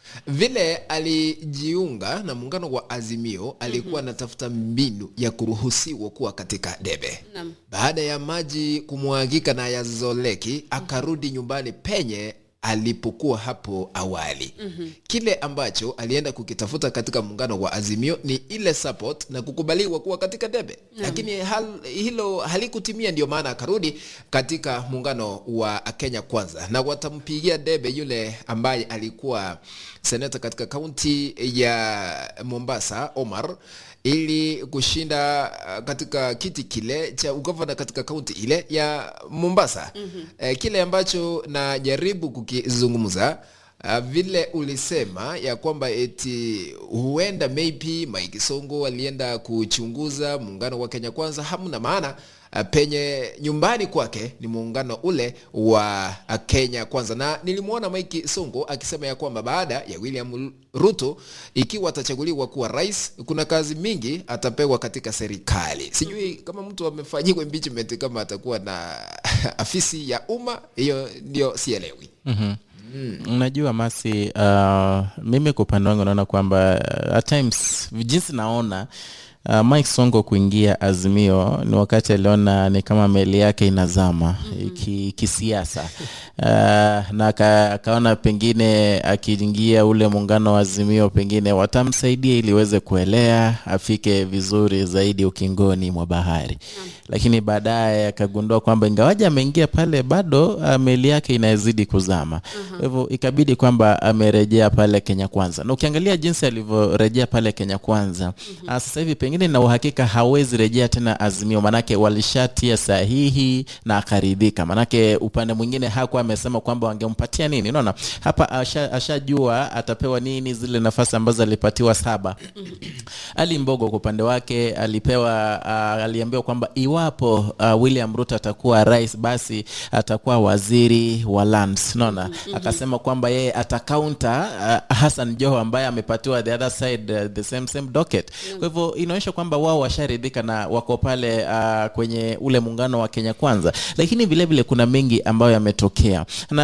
vile alijiunga na muungano wa azimio alikuwa anatafuta mbinu ya kuruhusiwa kuwa katika debe Naam. baada ya maji kumwagika na yazoleki akarudi nyumbani penye alipokuwa hapo awali mm-hmm. kile ambacho alienda kukitafuta katika muungano wa azimio ni ile support na kukubaliwa kuwa katika debe lakini hal, hilo halikutimia ndio maana akarudi katika muungano wa kenya kwanza na watampigia debe yule ambaye alikuwa seneta katika kaunti ya mombasa omar ili kushinda uh, katika kiti kile cha ugavana katika kaunti ile ya mombasa mm-hmm. eh, kile ambacho najaribu kukizungumza Uh, vile ulisema ya kwamba eti huenda maybe Mike Songo alienda kuchunguza muungano wa Kenya Kwanza, hamna maana uh, penye nyumbani kwake ni muungano ule wa uh, Kenya Kwanza, na nilimwona Mike Songo akisema ya kwamba baada ya William Ruto ikiwa atachaguliwa kuwa rais, kuna kazi mingi atapewa katika serikali. Sijui kama mtu amefanyiwa impeachment kama atakuwa na afisi ya umma, hiyo ndio sielewi. mm-hmm. unajua masi uh, mimi kwa upande wangu naona kwamba uh, at times jinsi naona Uh, Mike Songo kuingia Azimio ni wakati aliona ni kama meli yake inazama mm-hmm. ki, kisiasa uh, na aka- akaona pengine akiingia ule muungano wa Azimio pengine watamsaidia ili iweze kuelea afike vizuri zaidi ukingoni mwa bahari mm-hmm. lakini baadaye akagundua kwamba ingawaji ameingia pale bado uh, meli yake inazidi kuzama kwa hivyo ikabidi kwamba amerejea pale Kenya Kwanza na ukiangalia jinsi alivyorejea pale Kenya Kwanza mm-hmm. sasa hivi pengine na uhakika hawezi rejea tena Azimio, manake walishatia sahihi na akaridhika, manake upande mwingine hakuwa amesema kwamba wangempatia nini. Unaona hapa asha- ashajua atapewa nini, zile nafasi ambazo alipatiwa saba. Ali Mbogo kwa upande wake alipewa uh, aliambiwa kwamba iwapo uh, William Ruto atakuwa rais, basi atakuwa waziri wa lands. Unaona akasema kwamba yeye atakaunta uh, Hassan Joho ambaye amepatiwa the other side uh, the same same docket. Kwa hivyo inaonyesha kwamba wao washaridhika na wako pale uh, kwenye ule muungano wa Kenya Kwanza, lakini vile vile kuna mengi ambayo yametokea na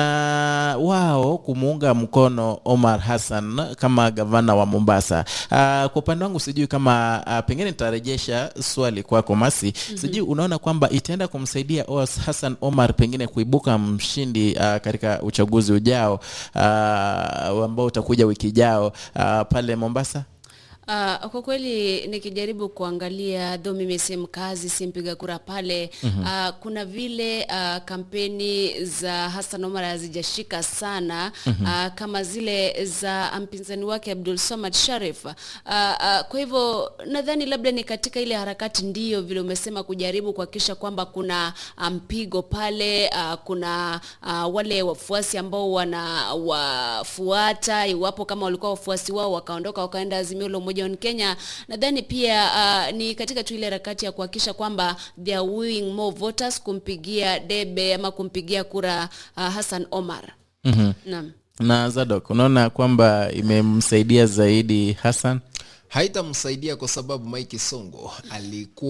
wao kumuunga mkono Omar Hassan kama gavana wa Mombasa. Uh, kwa upande wangu sijui kama uh, pengine nitarejesha swali kwako Masi. Mm-hmm. Sijui unaona kwamba itaenda kumsaidia Os Hassan Omar pengine kuibuka mshindi uh, katika uchaguzi ujao uh, ambao utakuja wiki ijao uh, pale Mombasa? Uh, kwa kweli nikijaribu kuangalia dho mimi si mkazi si mpiga kura pale mm-hmm. uh, kuna vile uh, kampeni za Hassan Omar hazijashika sana mm-hmm. uh, kama zile za mpinzani wake Abdul Samad Sharif uh, uh, kwa hivyo nadhani labda ni katika ile harakati ndio vile umesema kujaribu kuhakikisha kwamba kuna mpigo pale uh, kuna uh, wale wafuasi ambao wanawafuata iwapo kama walikuwa wafuasi wao wakaondoka wakaenda Azimio la Umoja wa Kenya. Nadhani pia uh, ni katika tu ile harakati ya kuhakikisha kwamba they are wooing more voters kumpigia debe ama kumpigia kura uh, Hassan Omar. mm-hmm. Naam. na Zadok, unaona kwamba imemsaidia zaidi Hassan? haitamsaidia kwa sababu Mike Songo alikuwa